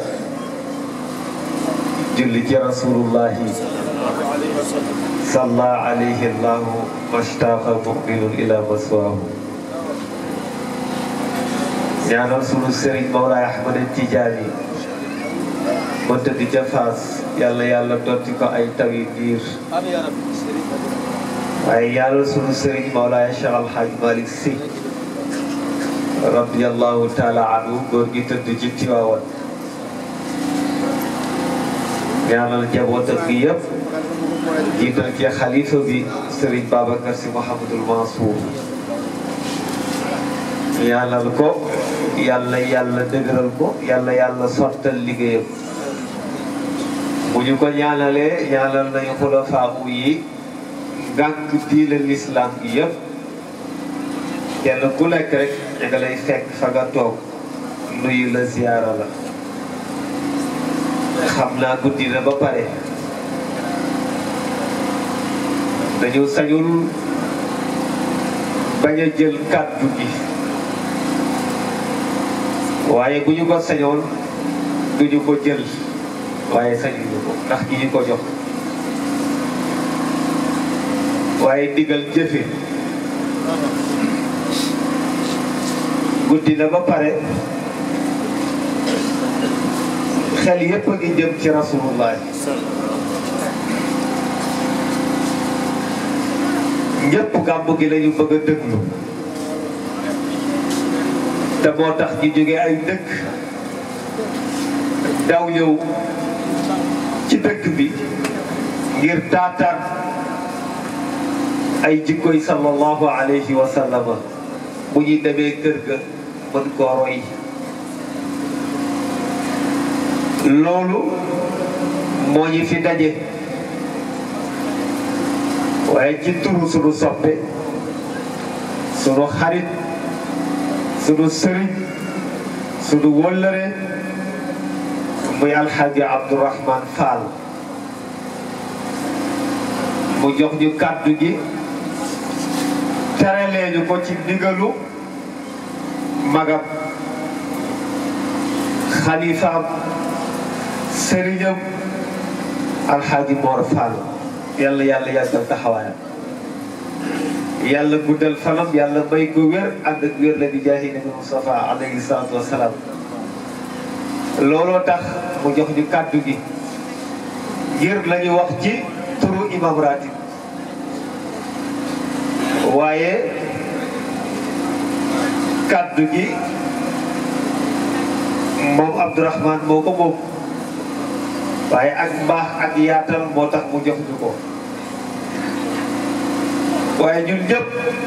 julli ci rasulullahi salla alayhi allahu mashtaqa muminun ila maswaahu ñaanal sunu sëriñ Mawlaay Ahmad Tijaani ma tëdd ca Faas yàlla yàlla dotti ko ay tawi biir أمين يا رب الشريف waaye ñaanal sunu sëriñ Mawlaay Cheikh Alhaaj Malick Sy radiyallahu taala anhu góor gi tëdd ci Tiwaawan ñaanal njabootam gi yëpp jiital ci xalifa bi Serigne Babacar Sy Mouhamadul Mansour ñaanal ko yàlla yàlla dëgëral ko yàlla yàlla sottal liggéeyam bu ñu ko ñaanalee ñaanal nañu xulafaamu yi ngànk diine lislaam gi yëpp kenn ku nekk rek ña nga lay fekk fa nga toog nuyu la ziyaara la xam naa guddi na ba pare dañu sañul bañ a jël kàddu gi waaye bu ñu ko sañoon duñu ko jël waaye sañuñu ko ndax gi ñu ko jox waaye digal jëfe guddi na ba pare xel yépp a ngi jëm ci rasulullah ñëpp gàmmu gi lañu bëgg a dëglu te moo tax ñu jóge ay dëkk daw ñëw ci dëkk bi ngir taataan ay jikkoy sallallahu alayhi wa sallam bu ñuy demee kër ga mën koo roy loolu moo ñu fi daje waaye ci turu sunu soppe sunu xarit sunu sëriñ sunu wëllëre muy alxaaji Abdourahman Fall mu jox ñu kàddu gi terelee ñu ko ci ndigalu magam xalifaam sëriñam alxaaji Mor Fall yàlla yàlla yàggal taxawaayam yàlla guddal fanam yàlla may ko wér ànd ak wér la di jaahi nabi Mustafa alayhi salaatu wasalaam looloo tax mu jox ñu kàddu gi ngir la ñu wax ci turu imam ratib waaye kàddu gi moom Abdourahman moo ko moom waaye ak mbaax ak yaatal moo tax mu jox ñu ko waaye ñun ñëpp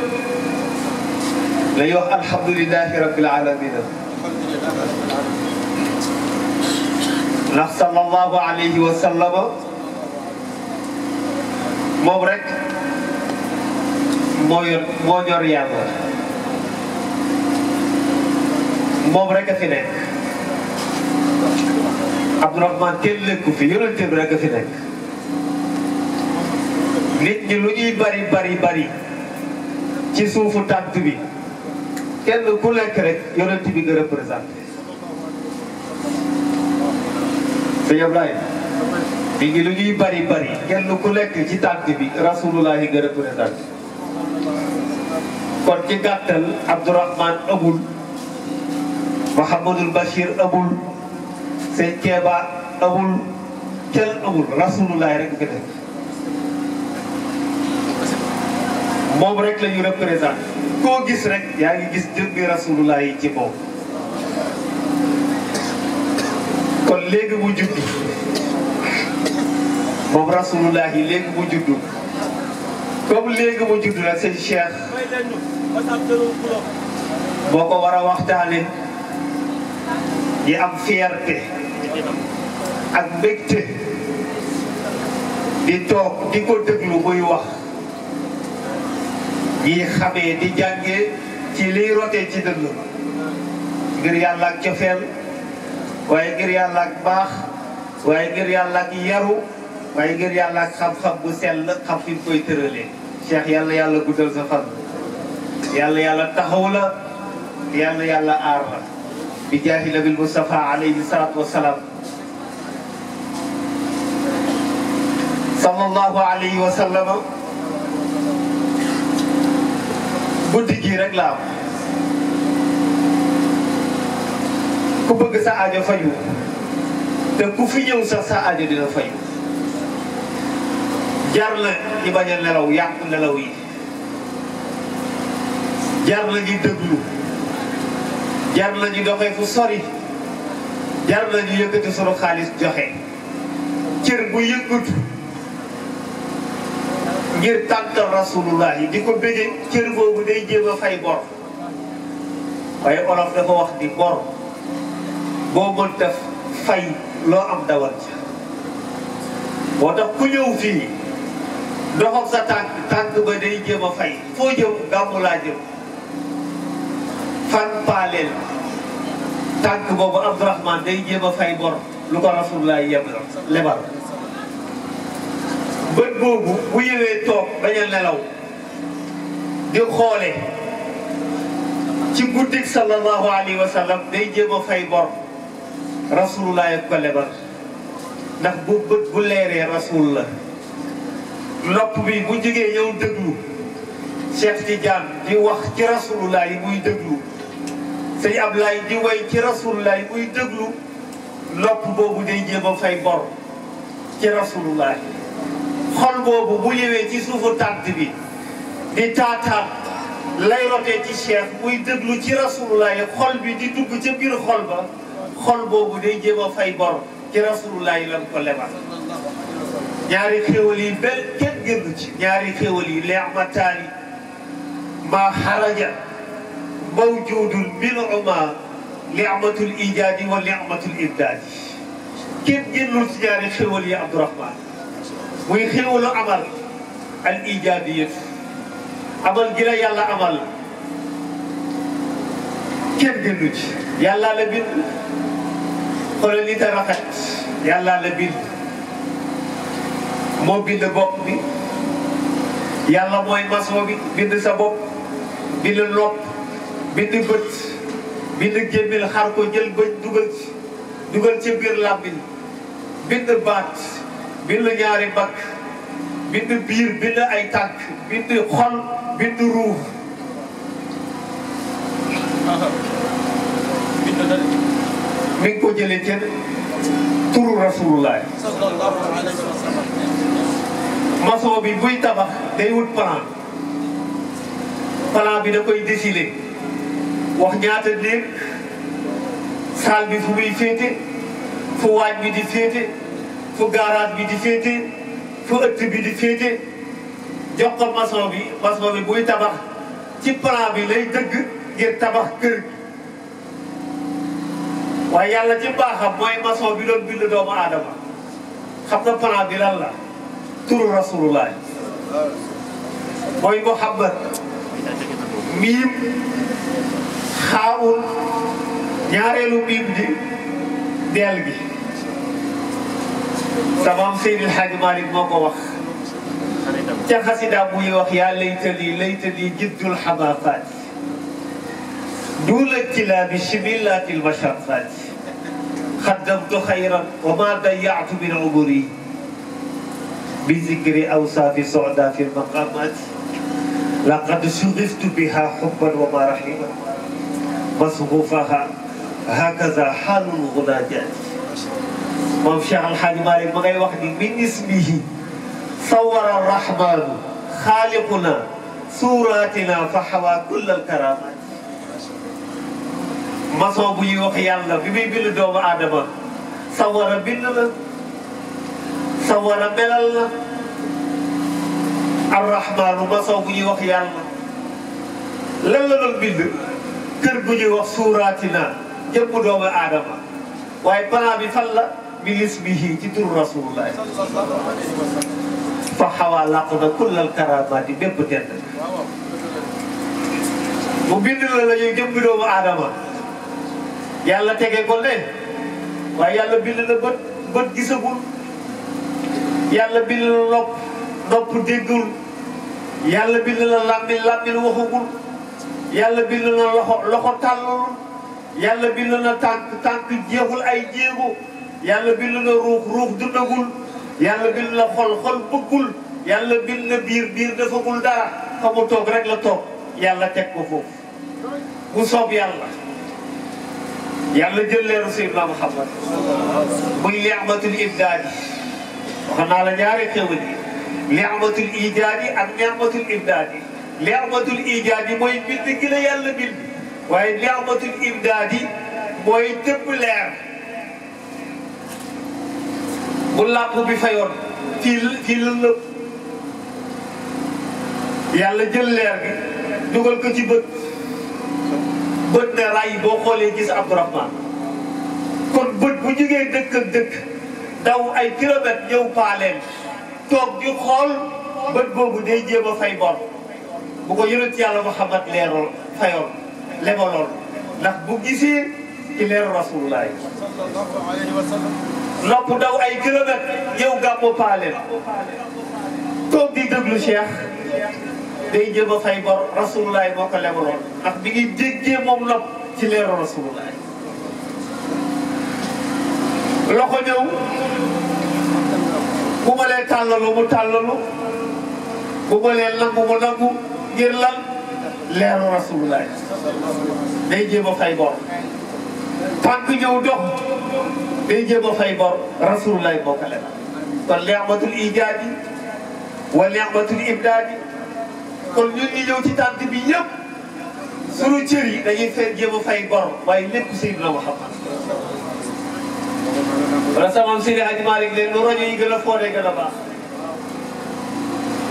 lañuy wax alhamdulilahi rabbil alamina ndax sallallahu alayhi wa sallama moom rek moo yor moo ñor yàlla moom rek a fi nekk Abdourahman kenn lekku fi yonente bi rek a fi nekk nit ñi lu ñuy bari bari bari ci suufu tànt bi kenn ku lekk rek yonent bi nga représenté sëñ Ablaye nit ñi lu ñuy bari bari kenn ku lekk ci tànt bi rasulullahi nga représenté kon ci gàttal Abdourahman amul Mouhamadul Bachir amul sëñ Keeba amul kenn amul rasulullahi rek nga nekk moom rek la ñu représenté koo gis rek yaa ngi gis jëmmi rasulullah yi ci moom kon léegi mu judd moom rasulullah yi léegi mu judd comme léegi mu judd nag sëñ Cheikh boo ko war a waxtaane ñi am fierté ak mbégte di toog di ko déglu muy wax ñi xamee di jàngee ci liy rotee ci dënn ngir yàlla ak cofeel waaye ngir yàlla ak baax waaye ngir yàlla ak yaru waaye ngir yàlla ak xam-xam bu sell xam fi mu koy tëralee Cheikh yàlla yàlla guddal sa fan yàlla yàlla taxaw la yàlla yàlla aar la bi jaahi nabil Mustafa alayhi salaatu wasalaam sallallahu alayhi wa sallam guddi gii rek la am ku bëgg sa aajo faju te ku fi ñëw sax sa aajo dina faju jar la ñu bañ a nelaw yàq nelaw yi jar la ñu déglu jar la ñu doxee fu sori jar la ñu yëkkati sunu xaalis joxe cër bu yëngatu ngir tàntal rasulullah yi di ko bëggee cër boobu day jéem a fay bor waaye olof dafa wax di bor boo mënta fay loo am dawal ca moo tax ku ñëw fii doxam sa tànk tànk ba day jéem a fay foo jëm gàmmu laa jëm fan paaleel tànk boobu Abdourahman day jéem a fay bor lu ko rasulullah yem lebal bët boobu bu yëwee toog bañ a nelaw di xoole ci guddik sallallahu alayhi wa sallam day jéem a fay bor rasulullah yeg ko lebal ndax bu bët bu leeree rasul la nopp bi bu jógee ñëw déglu Cheikh Tidiane di wax ci rasulullah yi muy déglu sëñ Ablaye di way ci rasulullah yi muy déglu nopp boobu day jéem a fay bor ci rasulullah yi xol boobu bu ñëwee ci suufu tànt bi di taataan lay rotee ci cheikh muy déglu ci rasulullah yi xol bi di dugg ca biir xol ba xol boobu day jéem a fay bor ci rasulullah yi lan ko lebal ñaari xéwal yi benn kenn kenn génn ci ñaari xéwal yi leexmataani maa xaraja mawjudun minhuma leexmatul ijaadi wa leexmatul imdaadi kenn génnul ci ñaari xéwal yi Abdourahman muy xéwalu amal al ijaadi yëpp amal gi la yàlla amal kenn génnu ci yàlla la bind xoolal nit a rafet yàlla la bind moo bind bopp bi yàlla mooy maçon bi bind sa bopp bind nopp bind bët bind gémmil xar ko jël bëñ dugal ci dugal ci biir làmmiñ bind baat bind ñaari bakk bind biir bind ay tànk bind xol bind ruuf mi ngi ko jëlee ci turu rasulullah maçon bi buy tabax day wut plan plan bi da koy décider wax ñaata néeg salle bi fu muy féete fu waaj bi di féete fu garage bi di féete fu ëtt bi di féete jox ko maçon bi maçon bi buy tabax ci plan bi lay dëgg ngir tabax kër gi waaye yàlla ci baaxam mooy maçon bi doon bind doomu aadama xam nga plan bi lan la turu rasulullah mooy muhammad miim xaawul ñaareelu miim di deel gi samaam Seydil Hadji Malick moo ko wax ca xasida muy wax yaa laytali laytali jiddul xamaafaat duula kilaabi simillaati lmashafaat xaddamtu xayran wa ma dayaatu min umuri bi zikri awsaafi soda fi lmaqaamaat laqad sugiftu biha xubban wa marahima masrufaha hakaza xaalul gunaajaat moom Cheikh Al Hadj Malick ma ngay wax ni min ismihi sawara arrahmanu xaaliquna suuratina fa xawa kulla alkaramaat maçon bu ñuy wax yàlla bi muy bind doomu aadama sawara bind la sawara melal la arrahmanu maçon bu ñuy wax yàlla lan la doon bind kër gu ñuy wax suuratina jëmm doomu aadama waaye plan bi fan la min ismihi ci turu rasulullah fa xawaa làq na kullal karamaati bépp tedd mu bind la la ñuy jëmmi doomu aadama yàlla tege ko ne waaye yàlla bind na bët bët gisagul yàlla bind na nopp nopp déggul yàlla bind na làmmiñ làmmiñ waxagul yàlla bind na loxo loxo tàllul yàlla bind na tànk tànk jeexul ay jéego yàlla bind na ruux ruux dundagul yàlla bind na xol xol bëggul yàlla bind na biir biir defagul dara fa mu toog rek la toog yàlla teg ko foofu mu soob yàlla yàlla jël leeru Seydina Muhammad muy ni'matul ibdaadi wax naa la ñaari xéwal yi ni'matul ijaadi ak ni'matul ibdaadi ni'matul ijaadi mooy bind gi la yàlla bind waaye ni'matul ibdaadi mooy tëbb leer bu làmp bi fayoon fii fii la lëpp yàlla jël leer gi dugal ko ci bët bët ne ray boo xoolee gis Abdourahman kon bët bu jógee dëkk ak dëkk daw ay kilomètres ñëw paaleen toog di xool bët boobu day jéem a fay bor bu ko yonent yàlla Muhammad leeroon fayoon lebaloon ndax bu gisee ci leeru rasulullah nopp daw ay kilomètres ñëw gàmmu paaleen toog di déglu Cheikh day jéem a fay bor rasulullah moo ko lebaloon ndax mi ngi déggee moom nopp ci leeru rasulullah loxo ñëw bu ma lee tàllalu mu tàllalu bu ma lee nangu mu nangu ngir lan leeru rasulullah day jéem a fay bor tànk ñëw dox day jéem a fay bor rasulullah moo ko lebal kon ni'matul ijaadi wa ni'matul ibdaadi kon ñun ñi ñëw ci tànt bi yëpp sunu cër yi dañuy fay jéem a fay bor waaye lépp Seydina Muhammad wala sama Seydi Hadji Malick leen lu rajo yi gën a fooree gën a baax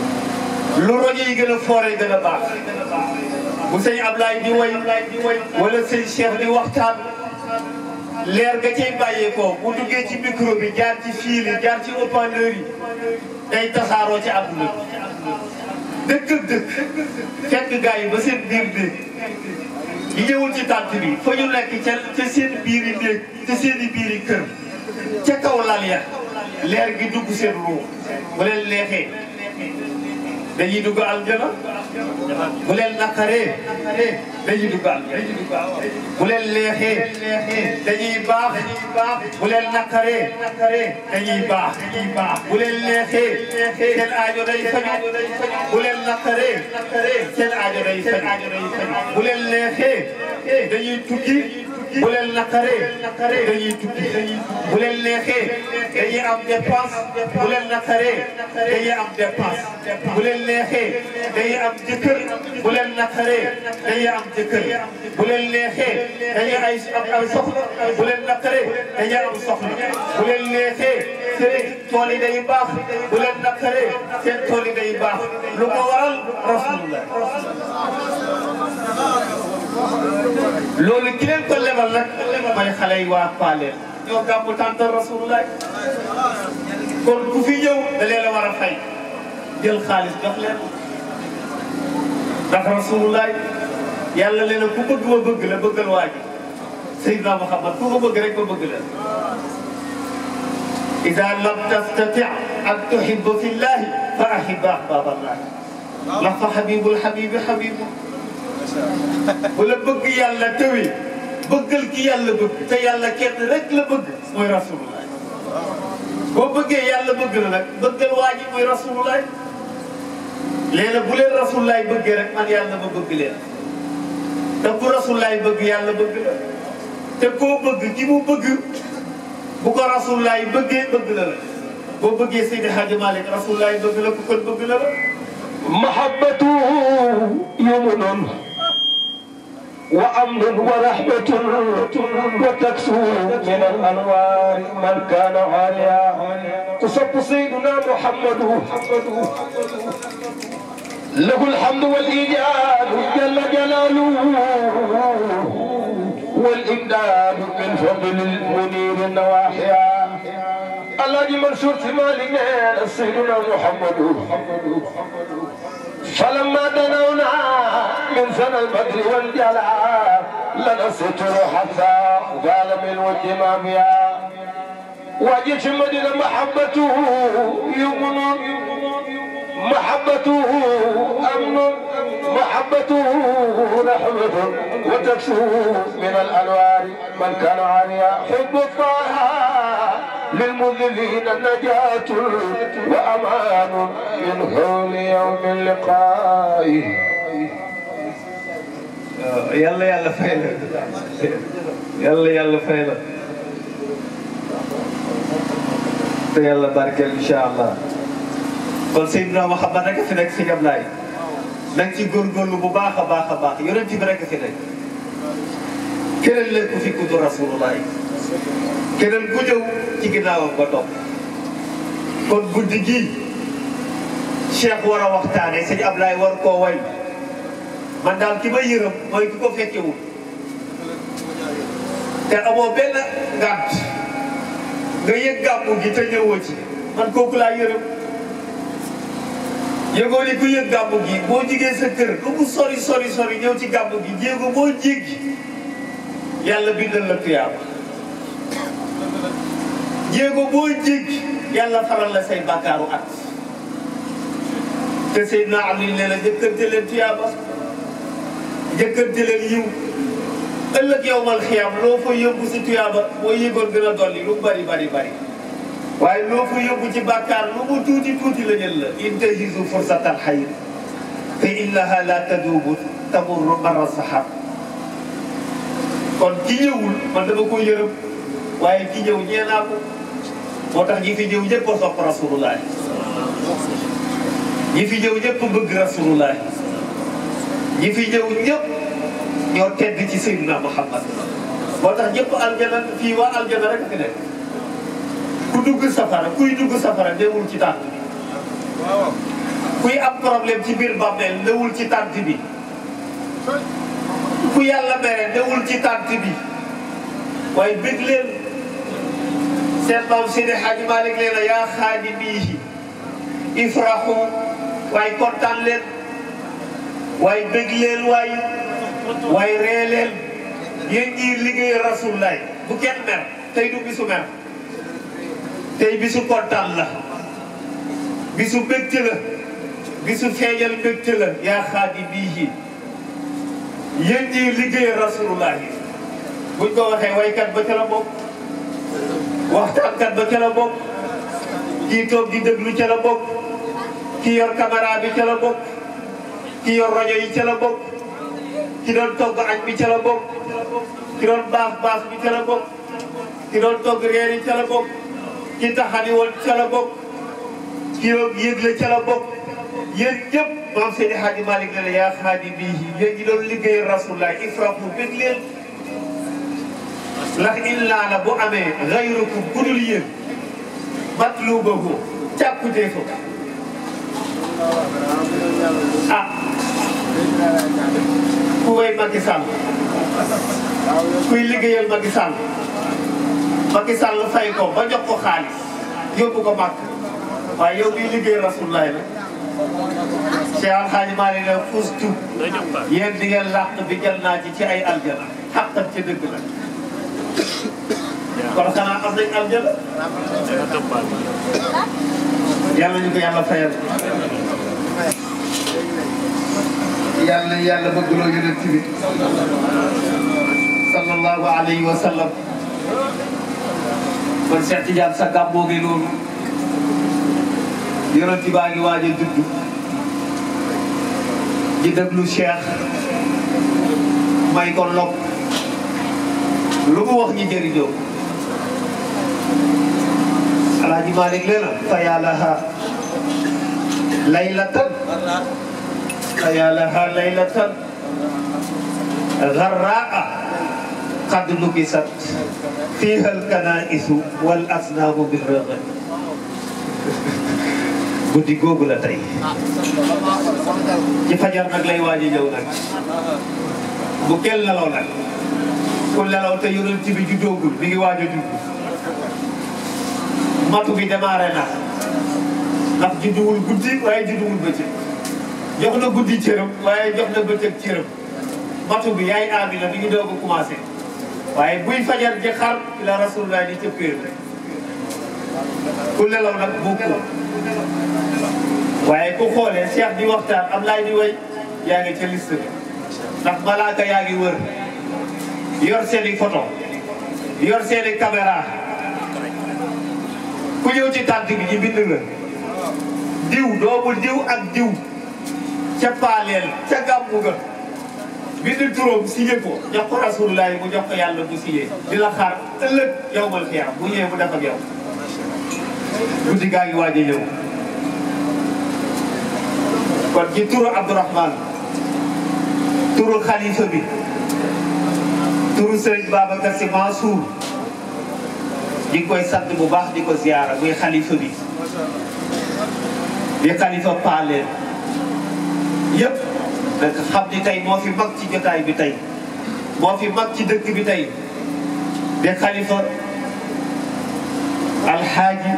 lu rojo yi gën a foore gën a baax bu sëñ Ablaye di way wala sëñ Cheikh di waxtaan leer nga cay bàyyeekoo bu duggee ci micro bi jaar ci fil yi jaar ci haut-parleur yi day tasaaroo ci àdduna bi dëkk ak dëkk fekk gars yi ba seen biir néeg yi ñëwul ci tànt bi fa ñu nekk ca ca seen biir yi néeg ca seen i biir yi kër ca kaw lal ya leer gi dugg seen ruux bu leen leexee dañuy dugg aljana bu leen naqaree dañuy dugg aljana bu leen leexee dañuy baax bu leen naqaree dañuy baax bu leen leexee seen aajo day faju bu leen naqaree seen aajo day faju bu leen leexee dañuy tukki bu leen naqaree dañuy tukki bu leen leexee dañuy am dépense bu leen naqaree dañuy am dépense bu leen leexee dañuy am jëkkër bu leen naqaree dañuy am jëkkër bu leen leexee dañuy ay am ay soxla bu leen naqaree dañuy am soxla bu leen leexee seen tool yi day baax bu leen naqaree seen tool yi day baax lu ko waral rasulullah loolu ki leen ko lebal nag mooy xale yi waa Paaleen ñoo gàmmu tànta rasulullah kon ku fi ñëw da leen a war a fay jël xaalis jox leen ndax rasulullah yàlla leen ku bëgg ma bëgg la bëggal waa ji Seydina Muhammad ku ko bëgg rek ma bëgg la ida lam tastati an tuhibba fi llahi fa ahibba ahbaaballah ndax fa xabibul xabibi xabibu bu la bëgg yàlla tëwi bëggal ki yàlla bëgg te yàlla kenn rek la bëgg mooy rasulullah boo bëggee yàlla bëgg la nag bëggal waa ji mooy rasulullah léegi bu leen rasulullah bëggee rek man yàlla ma bëgg leen te ku rasulullah bëgg yàlla bëgg la te koo bëgg ki mu bëgg bu ko rasulullah bëggee bëgg la la boo bëggee Seydi Hadji Malick rasulullah bëgg la ku kon bëgg la la محبته يمن وأمن ورحمة وتكسو من الأنوار من كان عاليا تصب سيدنا محمد له الحمد والإيجاد جل جلاله والإمداد من فضل المنير النواحيا الذي منشور في مالنا سيدنا محمد فلما دنونا من سنة البدر والجلال لنا ستر حتى قال من والدمام يا وجيش مدينة محبته يمن محبته أمن محبته رحمة وتكسو من الأنوار من كان عاليا حب الطه للمذلين النجاة وأمان من حول يوم اللقاء yàlla yàlla fay la yàlla yàlla fay la te yàlla barkeel incha allah kon Seydina Muhammad rek a fi nekk si Ablaye na nga ci góorgóorlu bu baax a baax a baax yonent bi rek a fi nekk keneen leen ku fi kudd rasulullah keneen ku ñëw ci ginnaawam ba topp kon guddi gii Cheikh war a waxtaane sëñ Ablaye war koo way man daal ki ma yërëm mooy ki ko fekkewul te amoo benn ngànt nga yëg gàmmu gi te ñëwoo ci man kooku laa yërëm yëgoo ni ku yëg gàmmu gi boo jigee sa kër lu mu sori sori sori ñëw ci gàmmu gi jéego boo jéggi yàlla bindal la tuyaaba jéego boo jéggi yàlla faral la say bàkkaaru at te Seydina Ali nee na jëkkante leen tuyaaba jëkkante leen yiw ëllëg yow mal xiyam loo fa yóbbu si tuyaaba boo yëgoon gën a dolli lu bari bari bari waaye loo fa yóbbu ci bàkkaar lu mu tuuti tuuti la jël la intahizu fursatal xayr fa innaha la tadubu tamurru marra sahab kon ki ñëwul man dama ko yërëm waaye ki ñëw ñee naa ko moo tax ñi fi ñëw ñëpp a sopp rasulullah ñi fi ñëw ñëpp bëgg rasulullah ñi fi ñëw ñëpp ñoo tedd ci Seydina Muhammad moo tax ñëpp aljana fii waa aljana rek fi nekk ku dugg safara kuy dugg safara demul ci tànk bi kuy am problème ci biir bàmmeel newul ci tànt bi ku yàlla mere newul ci tànt bi waaye bëgg leen seen maam Seydi Hadji Malick leen a yaa xaadimiihi ifraxu waaye kontaan leen waaye bëgg leen waaye waaye ree leen yéen ñii liggéey rasulullaay bu kenn mer tey du bisu mer tey bisu kontaan la bisu mbégte la bisu feeñal mbégte la yaa xaadimiihi yéen ñii liggéey rasulullaay buñ ko waxee waykat ba ca la bokk waxtaankat ba ca la bokk kii toog di déglu ca la bokk ki yor caméra bi ca la bokk ki yor rajo yi ca la bokk ki doon togg añ bi ca la bokk ki doon baas baas bi ca la bokk ki doon togg reer yi ca la bokk ki taxani woon ca la bokk ki doon yëgle ca la bokk yéen ñëpp maam Seydi Hadji Malick ne la yaa xaadi bii yéen ñi doon liggéey rasulullah ifraxu bég leen ndax illaa la bu amee xayrukum ku dul yéen matlubahu càkkutee fa ah ku way Macky Sall kuy liggéeyal Macky Sall Macky Sall fay ko ba jox ko xaalis yóbbu ko màkk waaye yow miy liggéey rasulullah la Cheikh Alxaaji Maalik la fustu yéen di ngeen làq bi jël naa ci ci ay aljana xaqat ci dëgg la kon xanaa am nañ aljana yàlla ñu ko yàlla fayal yàlla yàlla bëggloo yonent bi sallallahu alayhi wa sallam kon Cheikh Tidiane sa gàmmoo ngi noonu yonent baa ngi waaj a judd di déglu Cheikh may ko lok lu mu wax ñi jëriñoo Alaaji Malick nee na fa yàllaha laylatan fa yàllaha laylatan garraa qad lubisat fiha alkanaisu wal asnaamu bil rëgën guddi googu la tey ci fajar nag lay waaj a ñëw nag bu kenn nelaw nag ku nelaw te yonent bi juddoogul mi ngi waaj a judd matu bi démarré na ndax judduwul guddi waaye judduwul bëccëg jox na guddi cëram waaye jox na bëccëg cëram matu bi yaay Amina mi ngi doog a commencé waaye buy fajar ji xar la rasulullah di cëppéer rek ku nelaw nag bokkoo waaye ku xoolee Cheikh di waxtaan am laay di way yaa ngi ca liste bi ndax malaaka yaa ngi wër yor seeni photo yor seeni caméra ku ñëw ci tànt bi ñu bind la diw doomu diw ak diw ca paaleel ca gàmmu ga bind turam signé ko jox ko rasulullah mu jox ko yàlla mu signé di la xaar ëllëg yow mal xiyaam bu ñëwee mu def ak yow guddi gaa ngi waaj a ñëw kon ci turu Abdourahmane turu xalifa bi turu Sëriñ Babacar Sy Mansour di ngi koy sant bu baax di ko ziyaara muy xalifa bi di xalifa paaleen yëpp nag xam ni tey moo fi mag ci jotaay bi tey moo fi mag ci dëkk bi tey di xalifa alxaaji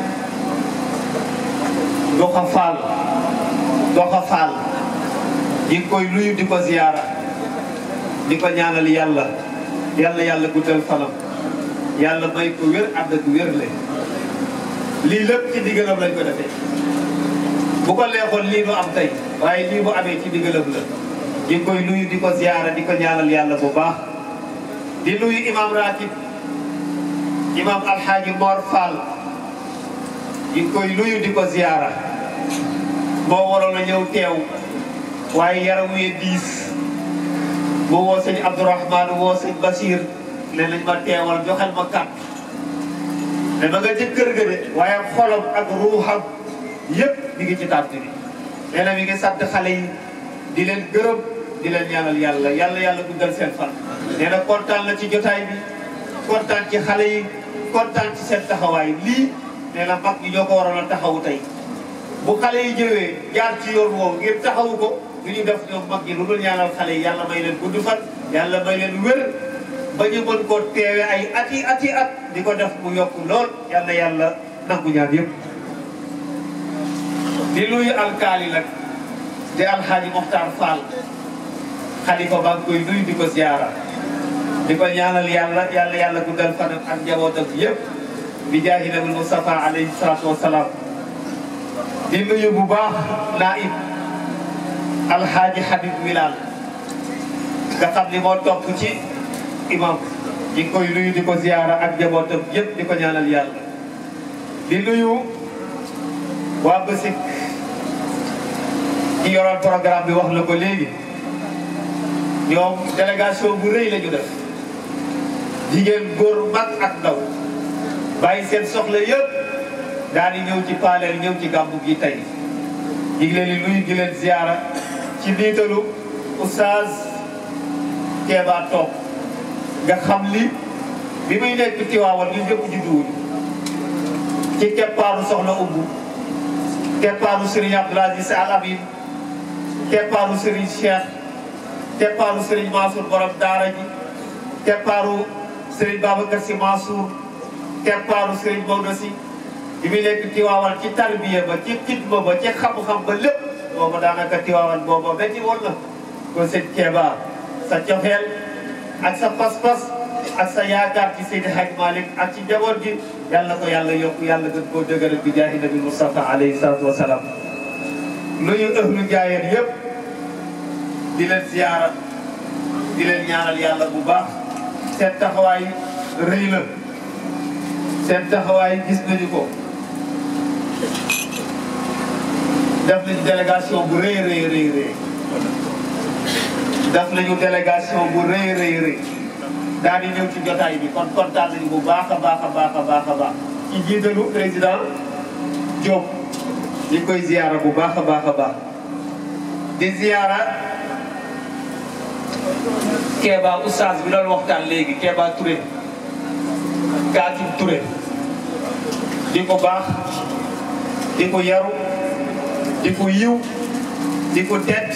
doxa faal doxa faal di ngi koy nuyu di ko ziyaara di ko ñaanal yàlla yàlla yàlla guddal fanam yàlla may ko wér ànd ak wér le lii lépp ci diggalam lañ ko defee bu ko leexoon lii du am tey waaye lii bu amee ci diggalam la di ngi koy nuyu di ko ziyaara di ko ñaanal yàlla bu baax di nuyu imam ratib imam alxaaji Mor Fall di ngi koy nuyu di ko ziyaara moo waroon a ñëw teew waaye yaram wi diis mu woo sëñ Abdourahmane woo sëñ Bachir ne nañ ma teewal joxel ma kàtt ne ma nga ca kër ga de waaye xolam ak ruuxam yëpp mi ngi ci tànt bi nee na mi ngi sant xale yi di leen gërëm di leen ñaanal yàlla yàlla yàlla guddal seen fan nee na kontaan na ci jotaay bi kontaan ci xale yi kontaan ci seen taxawaay lii nee na mag ñi ñoo ko waroon a taxawu tey bu xale yi ñëwee jaar ci yoon woowu ngir taxawu ko du ñu def ñoom mag ñi lu dul ñaanal xale yi yàlla may leen gudd fan yàlla may leen wér ba ñu mën koo teewe ay ati ati at di ko def mu yokk lool yàlla yàlla nangu ñaan yëpp di luyu alkaali nag di alxaaji Moxtaar Fall xalifa baa ngi koy nuyu di ko ziara di ko ñaanal yàlla yàlla yàlla guddal fanam ak njabootam yëpp bi jaahi nabi Mustafa alayhi salaatu wasalaam di nuyu bu baax naib alxaaji Habib Bilal nga xam ni moo topp ci imam ñi ngi koy nuyu di ko ziara ak njabootam yëpp di ko ñaanal yàlla di nuyu waa Bësik ñi yoroon programme bi wax la ko léegi ñoom délégation bu rëy la ñu def jigéen góor mag ak ndaw bàyyi seen soxla yëpp daal di ñëw ci paaleel ñëw ci gàmmu gi tey ñu ngi leen di nuyu di leen ziara ci niitalu oustaz Kéba toog nga xam li bi muy nekk Tiwaawan ñu ñëpp judduwuñu ci keppaaru soxla umbu keppaaru Serigne Abdoul Aziz Al Amin keppaaru Serigne Cheikh keppaaru Serigne Mansour borom daara ji keppaaru Serigne Babacar Sy Mansour keppaaru Serigne Maodo Sy bi muy nekk Tiwaawan ci tarbiya ba ci xidma ba ci xam-xam ba lépp boobu daanaka Tiwaawan boobu metti woon na kon sëñ Kéba sa cofeel ak sa pas-pas ak sa yaakaar ci Seydi Hadj Malick ak ci njaboot gi yàlla ko yàlla yokk yàlla gën koo dëgëral bi jaahi nabi Mustafa alayhi salaatu wa salaam nuyu ëhlu jaayeen yëpp di leen ziyaara di leen ñaanal yàlla bu baax seen taxawaay rëy la seen taxawaay gis nañu ko def nañu délégation bu rëy rëy rëy rëy def nañu délégation bu rëy rëy rëy daal di ñëw ci jotaay bi kon kontaan nañu bu baax a baax a baax a baax a baax ci jiitalu président Diop ñu koy ziyaara bu baax a baax a baax di ziyaara Kéba oustaz bi doon waxtaan léegi Kéba Touré Kaatim Touré di ko baax di ko yaru di ko yiw di ko tedd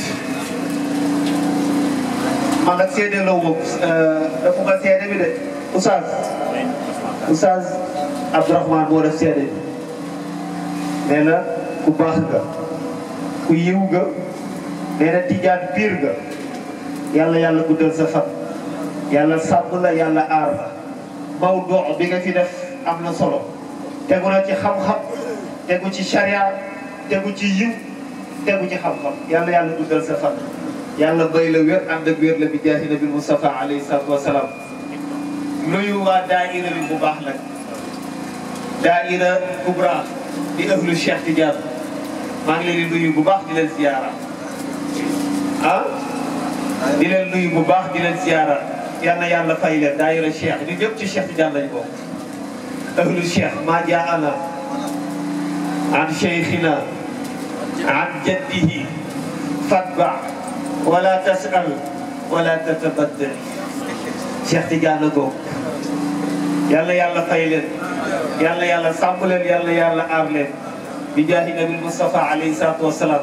man nag seede la wu dafa ma seede bi de oustaz oustaz Abdourahmane moo def seede bi nee na ku baax nga ku yiw nga nee na tijaan biir nga yàlla yàlla guddal sa fan yàlla sàmm la yàlla aar la mawduu bi nga fi def am na solo tegu na ci xam-xam tegu ci charia tegu ci yiw tegu ci xam-xam yàlla yàlla guddal sa fan yàlla bay la wér ànd ak wér la bi jaahi nabi Mustafa alayhi salaatu wasalaam nuyu waa daaira bi bu baax nag daaira kubra di ëhlu Cheikh Tidiane maa ngi leen di nuyu bu baax di leen ziyaara ah di leen nuyu bu baax di leen ziyaara yal na yàlla fay leen daaira Cheikh ñu ñëpp ci Cheikh Tidiane lañu bokk ëhlu Cheikh maa jaana an cheikhina an jaddihi fatba wala tasal wala tatabaddal Cheikh Tidiane ko yàlla yàlla fay leen yàlla yàlla sàmm leen yàlla yàlla aar leen bi jaahi nabi Mustafa alayhi salaatu wasalaam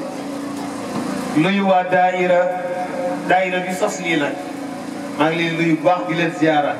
nuyu waa daaira daaira bi sos lii nag maa ngi leen nuyu bu baax di leen ziara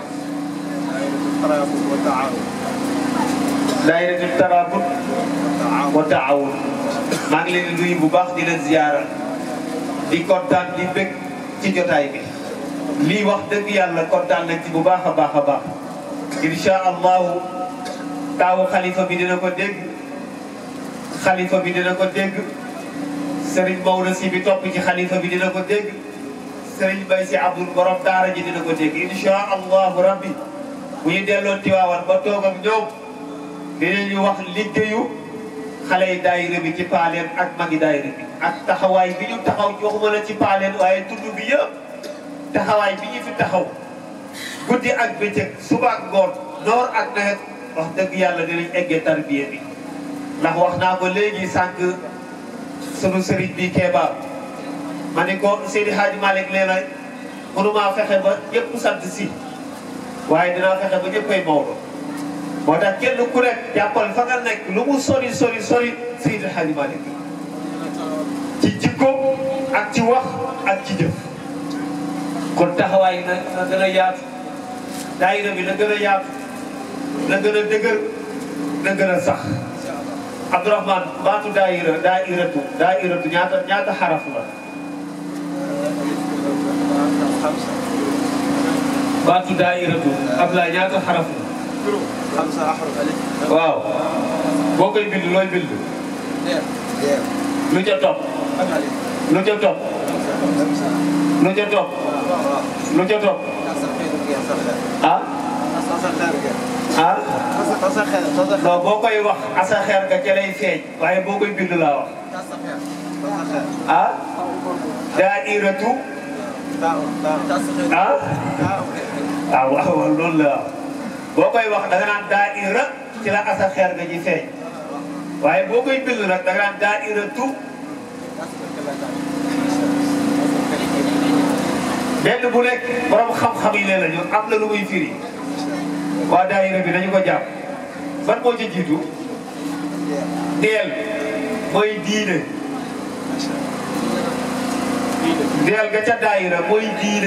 daaira bi tarabut wa taawun maa ngi leen di nuyu bu baax di leen ziara di kontaan di bëgg ci jotaay bi lii wax dëgg yàlla kontaan nañ ci bu baax a baax a baax insha allahu taawu xalifa bi dina ko dégg xalifa bi dina ko dégg Serigne Maodo si bi topp ci xalifa bi dina ko dégg Serigne Bay si Abdul borom daara ji dina ko dégg insha allahu rabbi bu ñu delloo Tiwaawan ba toog ak ñoom dinañu wax liggéeyu xale yi daayira bi ci paaleen ak magi daayira bi ak taxawaay bi ñu taxaw waxuma la ci paaleen waaye tudd bi yëpp taxawaay bi ñu fi taxaw guddi ak bëccëg suba ak ngoon noor ak nawet wax dëgg yàlla dinañ eggee tarbiya bi ndax wax naa ko léegi sànq sunu sëriñ bi Kéba ma ni ko Seydi Hadji Malick nee na mënumaa fexe ba ñëpp sant si waaye dinaa fexe ba ñëppay Maodo moo tax kenn ku nekk jàppal fa nga nekk lu mu sori sori sori Seydil Hadji Malick ci jikko ak ci wax ak ci jëf kon taxawaay na na gën a yaatu daayira bi na gën a yaatu na gën a dëgër na gën a sax Abdourahmane baatu daayira daayiratu daayiratu ñaata ñaata xaraf la baatu daayiratu Ablaye ñaata xaraf la خمسة أحرف ألف waaw boo koy bind looy bind دير دير lu ca topp كم ألف lu ca topp خمسة lu ca topp lu ca topp تصل خير يا صخر ah تصل خير ah تصل تصل خير تصل خير non boo koy wax asa xeer nga ca lay feeñ waaye boo koy bind laa wax تصل خير تصل خير ah daayiratu تاو تاو تصل خير ah تاو ah waaw waaw loolu la boo koy wax da nga naan daayira ci la asa xeer nga ji feeñ waaye boo koy bind nag da nga naan daayiratu benn bu nekk borom xam-xam yi leen la ñu am na lu muy firi waa daayira bi dañu ko jàpp ban moo ci jiitu deel mooy diine deel ga ca daayira mooy diine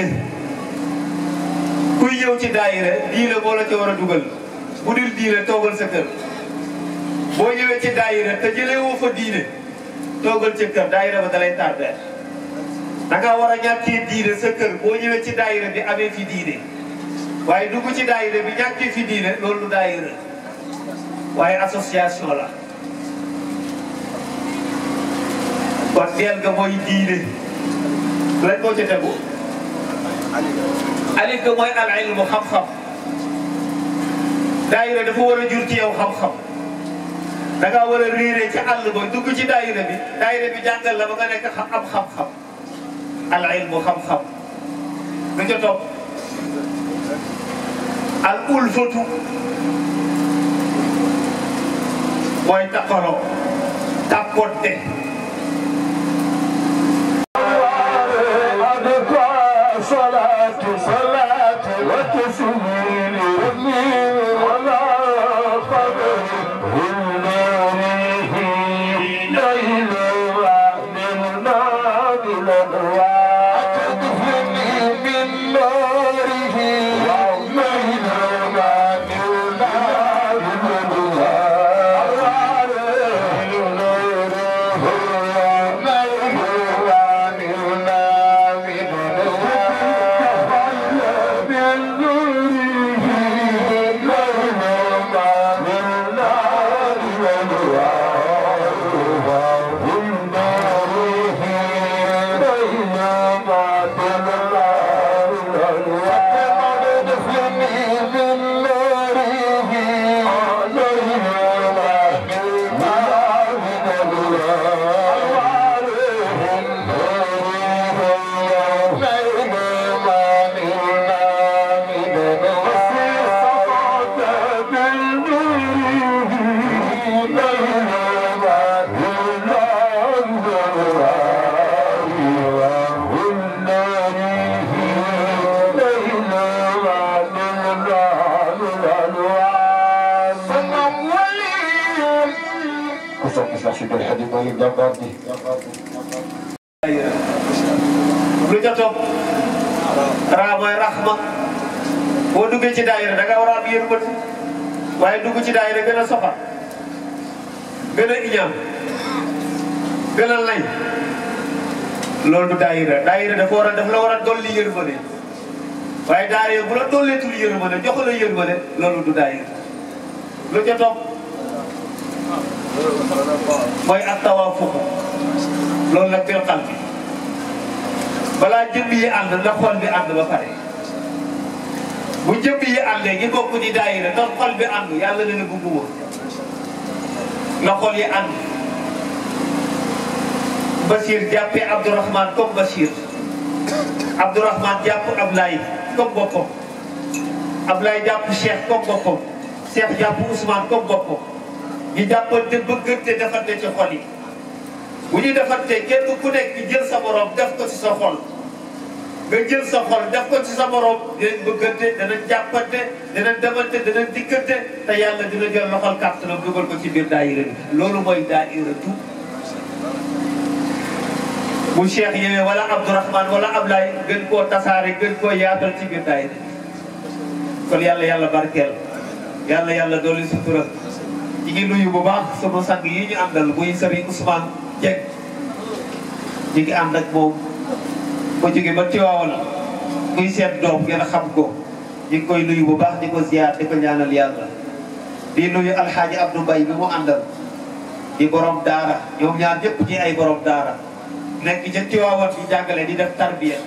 kuy ñëw ci daayira diine moo la ca war a dugal bu dul diine toogal sa kër boo ñëwee ci daayira te jëlee woo fa diine toogal ca kër daayira ba dalay tardé da nga war a ñàkkee diine sa kër boo ñëwee ci daayira bi amee fi diine waaye dugg ci daayira bi ñàkkee fi diine loolu du daayira waaye association la kon deel ga mooy diine lan moo ca tegu alif ga mooy al ilmu xam-xam daayira dafa war a jur ci yow xam-xam da ngaa war a réeree ci àll ba dugg ci daayira bi daayira bi jàngal la ba nga nekk xam am xam-xam al ilmu xam-xam lu ca topp al ulfatu mooy taqaloo tàppoonte أدفع صلاة صلاة وتسليم يمين ولا قبر والناره ليل من نار الأنوار أتدفني من ناره ليل من نار lu ca topp raa mooy raxma boo duggee ci daayira da nga war a am yërmande waaye dugg ci daayira gën a soxal gën a iñaan gën a lay loolu du daayira daayira dafa war a daf la war a dolli yërmande waaye daayira bu la dolleetul yërmande jox la yërmande loolu du daayira lu ca topp mooy ak tawaafuq loolu nag bil qalbi balaa jëmm yi ànd na xol bi ànd ba pare bu jëmm yi àndee ngi bokk di daayira ndax xol bi ànd yàlla na ne bugguma na xol yi ànd Bachir jàppee Abdourahmane comme Bachir Abdourahmane jàpp Ablaye comme boppam Ablaye jàpp Cheikh comme boppam Cheikh jàpp Ousmane comme boppam ñu jàppante bëggante defante ci xol yi bu ñu defante kenn ku nekk jël sa borom def ko ci sa xol nga jël sa xol def ko ci sa morom dinañ bëggante danañ jàppante danañ demante danañ dikkante te yàlla dina jël loxol kàttanam dugal ko ci biir daayira bi loolu mooy daayira tout bu Cheikh ñëwee wala Abdourahmane wala Ablaye gën koo tasaare gën koo yaatal ci biir daayira kon yàlla yàlla barkeel yàlla yàlla dooli sutura ñi ngi nuyu bu baax sama sang yi ñu àndal muy Serigne Ousmane Dieng ñi ngi ànd ak moom ba jóge ba Tiwaawan muy seet doom ngeen xam ko ñu ngi koy nuyu bu baax di ko ziar di ko ñaanal yàlla di nuyu alxaaji Abdou Mbaye bi mu àndal di borom daara ñoom ñaar ñëpp ñi ay borom daara nekk ca Tiwaawan di jàngale di def tarbiya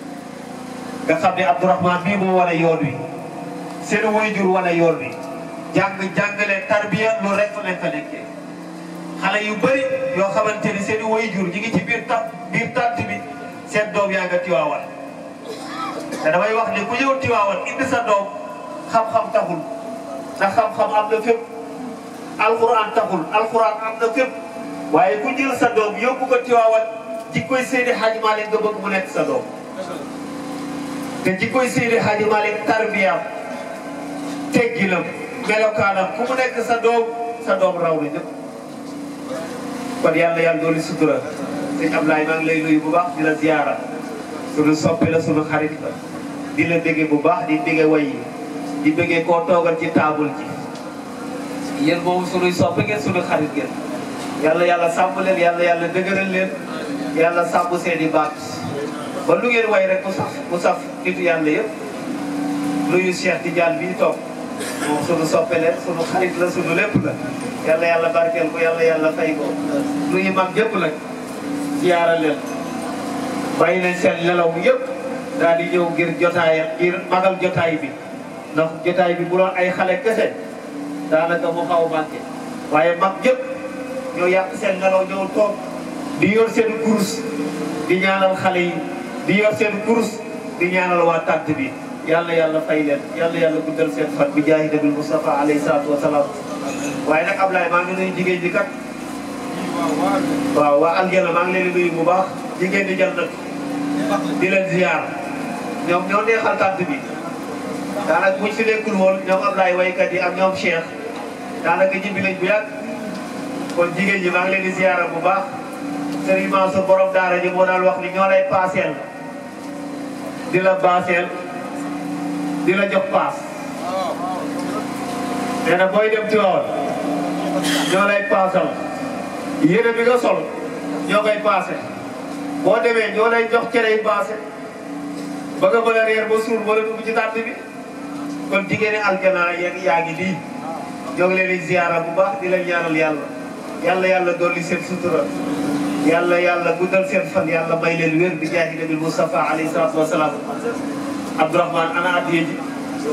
nga xam ne Abdourahmane bii moo wane yoon wi seen waajur wane yoon wi jàng jàngale tarbiya lu rek lañ fa nekkee xale yu bëri yoo xamante ni seen waajur ñi ngi ci biir ta biir tànt bi seen doom yaa nga Tiwaawan te damay wax ne ku ñëw Tiwaawan indi sa doom xam-xam taxul ndax xam-xam am na fépp alxuraan taxul alxuraan am na fépp waaye ku jël sa doom yóbbu ko Tiwaawan jikkoy Seydi Hadji Malick nga bëgg mu nekk sa doom te jikkoy Seydi Hadji Malick tarbiyaam tegginam melokaanam ku mu nekk sa doom sa doom raw na ñëpp kon yàlla yàlla dooli sutura sëñ Ablaye maa ngi lay nuyu bu baax di la ziyaara sunu soppe la sunu xarit la di la bége bu baax di bége way yi di bége koo toogal ci taabul ji yéen boobu sunuy soppe ngeen sunu xarit ngeen yàlla yàlla sàmm leen yàlla yàlla dëgëral leen yàlla sàmm seen i baat ba lu ngeen way rek mu saf mu saf nitu yàlla yëpp nuyu Cheikh Tidiane bii toog moom sunu soppe leen sunu xarit la sunu lépp la yàlla yàlla barkeel ko yàlla yàlla fay ko nuyu mag yëpp nag ziyaara leen bàyyi leen seen nelaw yëpp daal di ñëw ngir jotaayam ngir magal jotaay bi ndax jotaay bi bu doon ay xale kese daanaka mu xaw manqué waaye mag yëpp ñoo yàq seen nelaw ñëw toog di yor seen kurus di ñaanal xale yi di yor seen kurus di ñaanal waa tànt bi yàlla yàlla fay leen yàlla yàlla guddal seen fan bi jaahi nabil Mustafa alayhi salaatu wa salaam waaye nag Ablaye maa ngi nuyu jigéen ñi kat waaw waa Aljana maa ngi leen di nuyu bu baax jigéen ñi jël nag di leen ziar ñoom ñoo neexal tànt bi daanaka buñ fi nekkul woon ñoom Ablaye waykat yi ak ñoom Cheikh daanaka ñibbi lañ bu yàgg kon jigéen ñi maa ngi leen di ziara bu baax Serigne Mansour borom daara ji moo daan wax ni ñoo lay paaseel di la baaseel di la jox paas nee na booy dem Tiwaawan ñoo lay paasal yére bi nga sol ñoo koy paase boo demee ñoo lay jox cere yi paase ba nga mën a reer ba suur wala dugg ci tànt bi kon jigéeni aljana yeeg yaa ngi nii ñoo ngi leen di ziara bu baax di leen ñaanal yàlla yàlla yàlla dolli seen sutura yàlla yàlla guddal seen fan yàlla may leen wér bi jaahi nabil Mustafa alayhi salaatu wa salaam Abdourahmane ana addiye ji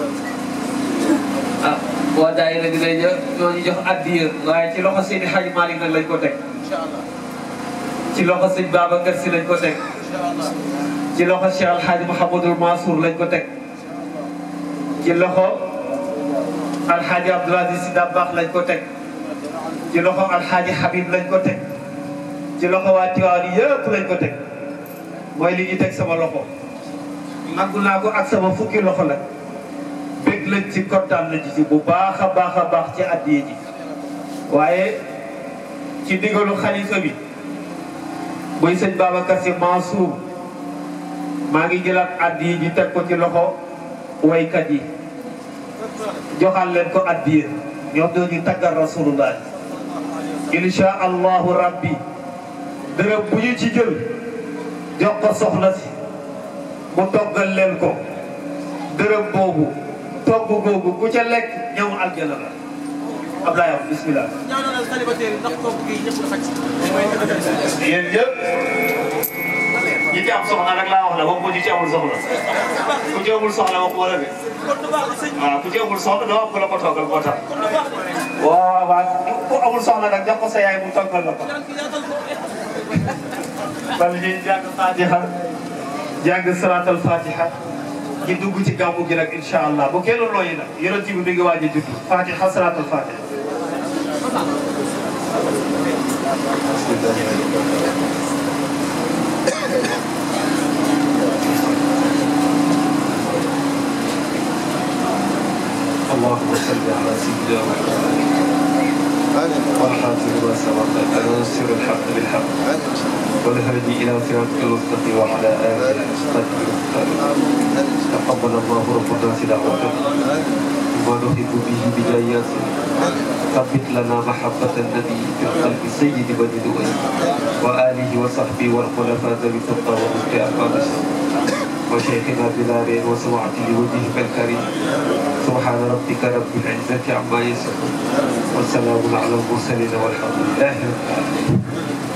ah waa daayira bi lay jox ñoo ñu jox addiye waaye ci loxo Seydi Hadji Malick nag lañ ko teg ci loxo sëñ Babacar Si lañ ko teg ci loxo Cheikh Alhaji Mouhamadul Mansour lañ ko teg ci loxo Alhaji Abdoul Aziz Si Dabakh lañ ko teg ci loxo Alhaji Habib lañ ko teg ci loxo waa Tiwaawan yëpp lañ ko teg mooy li ñu teg sama loxo nangu naa ko ak sama fukki loxo la bég lañ ci kontaan lañ ci bu baax a baax a baax ci addiye ji waaye ci digalu xalifa bi muy sëñ Babacar Si Mansour maa ngi jëlaat addiye ji teg ko ci loxo waykat yi joxal leen ko addiye ñoom ñoo ñu taggal rasulullah insha allahu rabbi dërëm bu ñu ci jël jox ko soxna si mu toggal leen ko dërëm boobu togg googu ku ca lekk ñëw aljana la Ablaye wax bismillah ñaanal célibataire yi ndax kooku gi ñëpp la xaj yéen ñëpp ñi ci am soxna rek laa wax la wax ko ñi ci amul soxna ku ci amul soxna wax wala de kon du baax la sëñ waaw ku ci amul soxna doo am ko la ko toggal moo tax kon du baax la waaw waaw ku amul soxna nag jox ko sa yaay mu toggal la ko yàlla yaatal ko bal ñuy jàng fatiha jàng salatal fatiha ñi dugg ci gàmmu gi nag incha allah bu kenn looyi nag yonent bi mi ngi waaj a judd fatiha salatal fatiha اللهم صل على سيدنا محمد والحافظ ما سبق ونصر الحق بالحق والهادي الى صراطك المستقيم وعلى اله وصحبه تقبل الله ربنا دعوتنا وما نحب به بدايات ثبت لنا محبة النبي في قلب سيد بني دؤي وآله وصحبه والخلفاء ذوي التقى ومسك أقام وشيخنا بلال وسمعته لوجهك الكريم سبحان ربك رب العزة عما يصفون والسلام على المرسلين والحمد لله رب العالمين